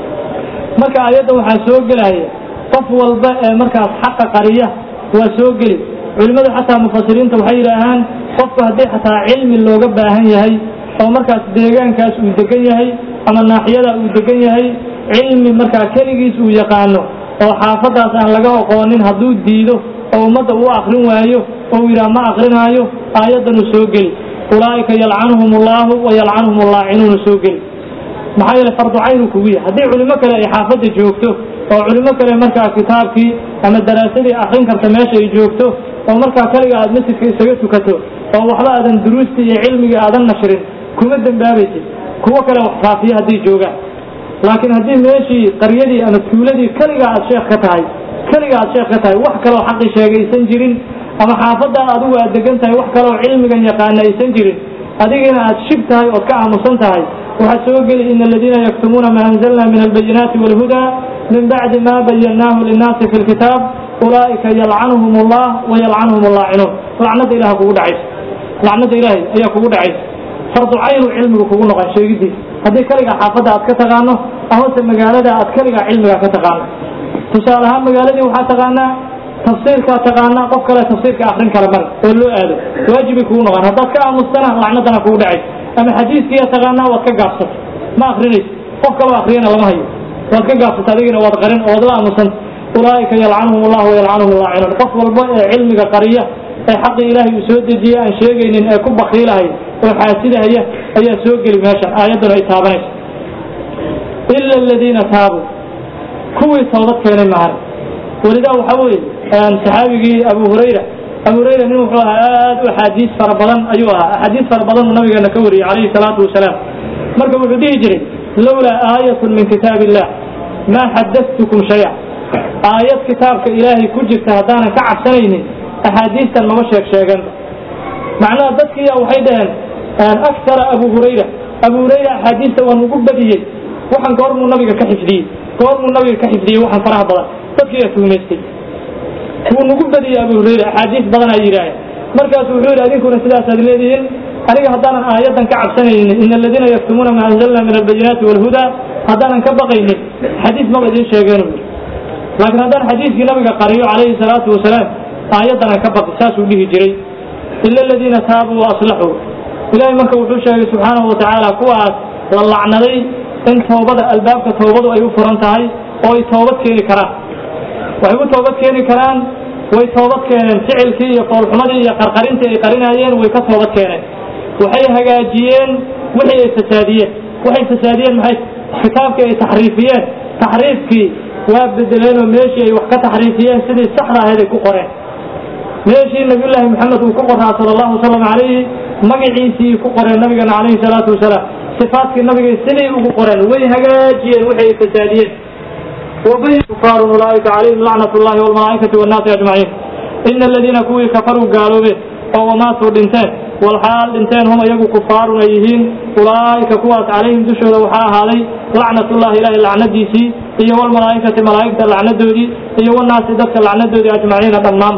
marka aayadda waxaa soo gelaya qof walba ee markaas xaqa qariya waa soo geli culimmadu xataa mufasiriinta waxay yidhaahaan qofku haddii xataa cilmi looga baahan yahay oo markaas deegaankaas uu degan yahay ama naaxiyada uu degan yahay cilmi markaa keligiis uu yaqaano oo xaafadaas aan laga oqoonin hadduu diido oo ummadda uu akrin waayo oo yidhaah ma akrinaayo aayaddanuu soo geli ulaa'ika yalcanuhum allaahu wa yalcanuhum allaacinuuna soo geli maxaa yeele fardu cayn uu kugu yahay haddii culimo kale ay xaafadda joogto oo culimo kale markaa kitaabkii ama daraasadii akrin karta meesha ay joogto oo markaa kaliga aad masjidka isaga tukato oo waxba aadan duruustii iyo cilmigii aadan nashrin kuma dembaabaysid kuwo kale wax faafiya hadday joogaan laakiin haddii meeshii qaryadii ama tuuladii keligaa aad sheekh ka tahay keliga aad sheekh ka tahay wax kaloo xaqi sheegaysan jirin ama xaafadda adigu aad degan tahay wax kaloo cilmigan yaqaana aysan jirin adigina aad shib tahay ood ka aamusan tahay waxaa soo geli ina aladiina yaktumuuna ma anzalna min albayinaati wاlhuda min bacdi ma bayannaahu linnaasi fi lkitaab ulaa'ika yalcanuhum allah wa yalcanuhum allaacinuun lacnada ilaha kugu dhacaysa lacnada ilaahay ayaa kugu dhacaysa fardu caynu cilmigu kugu noqon sheegidiisa haddii keligaa xaafadda aad ka taqaano amase magaalada aad keligaa cilmiga ka taqaano tusaale ahaan magaaladii waxaa taqaanaa tafsiirkaa taqaanaa qof kale tafsiirka akrin kara male oo loo aado waajibay kugu noqon haddaad ka aamustana lacnadana kugu dhacaysa ama xadiiskiiya taqaanaa waad ka gaabsata ma akrinaysa qof kaloo akriyana lama hayo waad ka gaabsata adigina waad qarin oo waad la aamusanta ulaa'ika yalcanuhum allah wa yalcanuhum allaacinuun qof walba ee cilmiga qariya ee xaqii ilaahay uu soo dejiyey aan sheegaynin ee ku bakiilahay oo xaasidahaya ayaa soo geli meeshan aayadduna ay taabanaysa ila aladiina taabuu kuwii toobad keenay maahan welidaa waxaa weeye saxaabigii abu hurayra abu hurayra nin wuxuu ahaa aad u axaadiis fara badan ayuu ahaa axaadiis fara badan uu nabigeena ka wariyey calayhi salaatu wasalaam marka wuxuu dhihi jiray lowlaa aayatun min kitaab illah maa xadadtukum shaya aayad kitaabka ilaahay ku jirta haddaanan ka cabsanaynin axaadiistan mama sheeg sheeganba macnaha dadkiiya waxay dhaheen aktara abu hurayra abu hurayra axaadiista waa nugu badiyey waxaan goormuu nabiga ka xifdiyey goormuu nabiga ka xifdiyey waxaan faraha badan dadkiiyaa tuumaystay wuu nugu badiyey abu hurayra axaadiis badan ay yidhaaheen markaasu wuxuu yidhi adinkuna sidaasaad leedihiin aniga haddaanan aayaddan ka cabsanaynin ina aladiina yaktumuuna ma anzalna min albayinaati waalhudaa haddaanan ka baqaynin xadiis maba idiin sheegeen laakiin haddaan xadiiskii nabiga qariyo calayhi salaatu wasalaam aayaddanan ka baqi saasuu dhihi jiray ila aladiina taabuu wa aslaxuu ilaahay marka wuxuu sheegay subxaanahu wa tacaala kuwaas la lacnaday in toobada albaabka toobadu ay u furan tahay oo ay toobad keeni karaan waxay u toobad keeni karaan way toobad keeneen ficilkii iyo foolxumadii iyo qarqarintii ay qarinaayeen way ka toobad keeneen waxay hagaajiyeen wixii ay fasaadiyeen waxay fasaadiyeen maxay kitaabkii ay taxriifiyeen taxriifkii waa bedeleen oo meeshii ay wax ka taxriifiyeen sidii saxda ahayd ay ku qoreen meeshii nabiyullaahi maxamed uu ku qoraa sala allahu wasalam calayhi magaciisii ku qoreen nabigana calayhi salaatu wasalaam sifaadkii nabigay siday ugu qoreen way hagaajiyeen waxay ay fasaadiyeen وبين كفار أولئك عليهم لعنة الله والملائكة والناس أجمعين إن الذين كوي كفروا قالوا به أو ماتوا دنتين والحال دنتين هم يقوا كفار أيهين أولئك كواس عليهم دشوا وحا هذي لعنة الله إله اللعنة ديسي هي والملائكة ملائكة اللعنة دودي هي والناس دك اللعنة دودي أجمعين تمام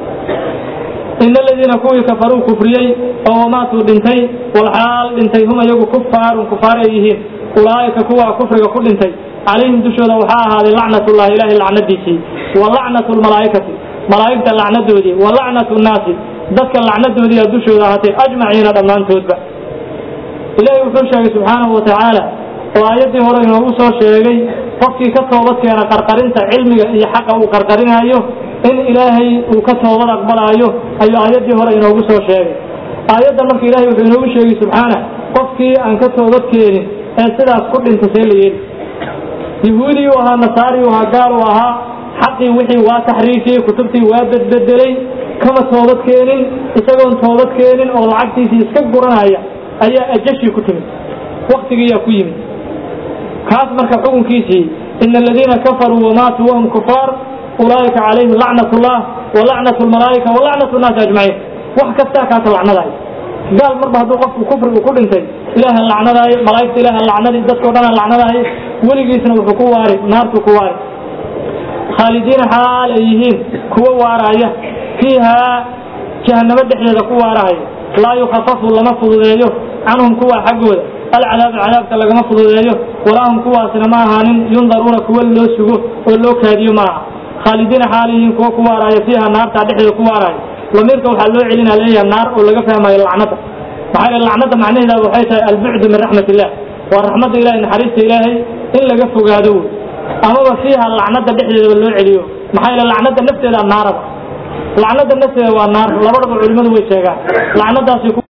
إن الذين كوي كفروا كفريي أو ماتوا دنتين والحال دنتين هم يقوا كفار كفار أيهين أولئك كوا كفر كل دنتين عليهم دشودا waxaa ahaaday lacnatullah ilaahay lacnadiisii wa lacnatu lmalaa'ikati malaa'igta lacnadoodii wa lacnatu nnaasi dadka lacnadoodii dushooda ahaatay ajmaciina dhammaantoodba ilaahay wuxuu sheegay subxaanahu wa tacaala oo aayaddii hore inoogu soo sheegay qofkii ka toobad keena qarqarinta cilmiga iyo xaqa uu qarqarinaayo in ilaahay uu ka toobad aqbalaayo ayuu aayaddii hore inoogu soo sheegay aayadda marka ilahay wuxuu inoogu sheegay subxaana qofkii aan ka toobad keenin ee sidaas ku dhinta see la yeeli yahuudi u ahaa nasaari u ahaa gaal u ahaa xaqii wixii waa taxriifiyey kutubtii waa bedbedelay kama toobad keenin isagoon toobad keenin oo lacagtiisii iska guranaya ayaa ajashii ku timid waktigiiyaa ku yimid kaas marka xukunkiisii ina aladiina kafaruu wamaatuu wahum kufaar ulaa'ika calayhim lacnat ullah walacnat lmalaa'ika walacnat nnaasi ajmaciin wax kastaa kaasa lacnadaay gaal marba hadduu qofku kufrigu ku dhintay ilaahan lacnadaayo malaa'igta ilaahan lacnadi dadkao dhanaan lacnadaayo weligiisna wuxuu ku waari naartuu ku waari khaalidiina xaal ay yihiin kuwa waaraaya fiihaa jahanamo dhexdeeda ku waarahaya laa yukhafafu lama fududeeyo canhum kuwa xaggooda alcadaabu cadaabka lagama fududeeyo walaa hum kuwaasina ma ahaanin yundaruuna kuwa loo sugo oo loo kaadiyo ma aha khaalidiina xaal yihiin kuwa ku waaraaya fiiha naartaa dhexdeeda ku waaraaya lamiirka waxaa loo celinaa leeyahay naar oo laga fahmayo lacnada maxaa yeele lacnada macnaheeda waxay tahay albucdu min raxmat illah waa raxmadda ilahay naxariista ilaahay in laga fogaado wey amaba fiiha lacnada dhexdeedaba loo celiyo maxaa yeele lacnada nafteeda naaraba lacnada nafteeda waa naar labadaba culimadu way sheegaan lacnadaasi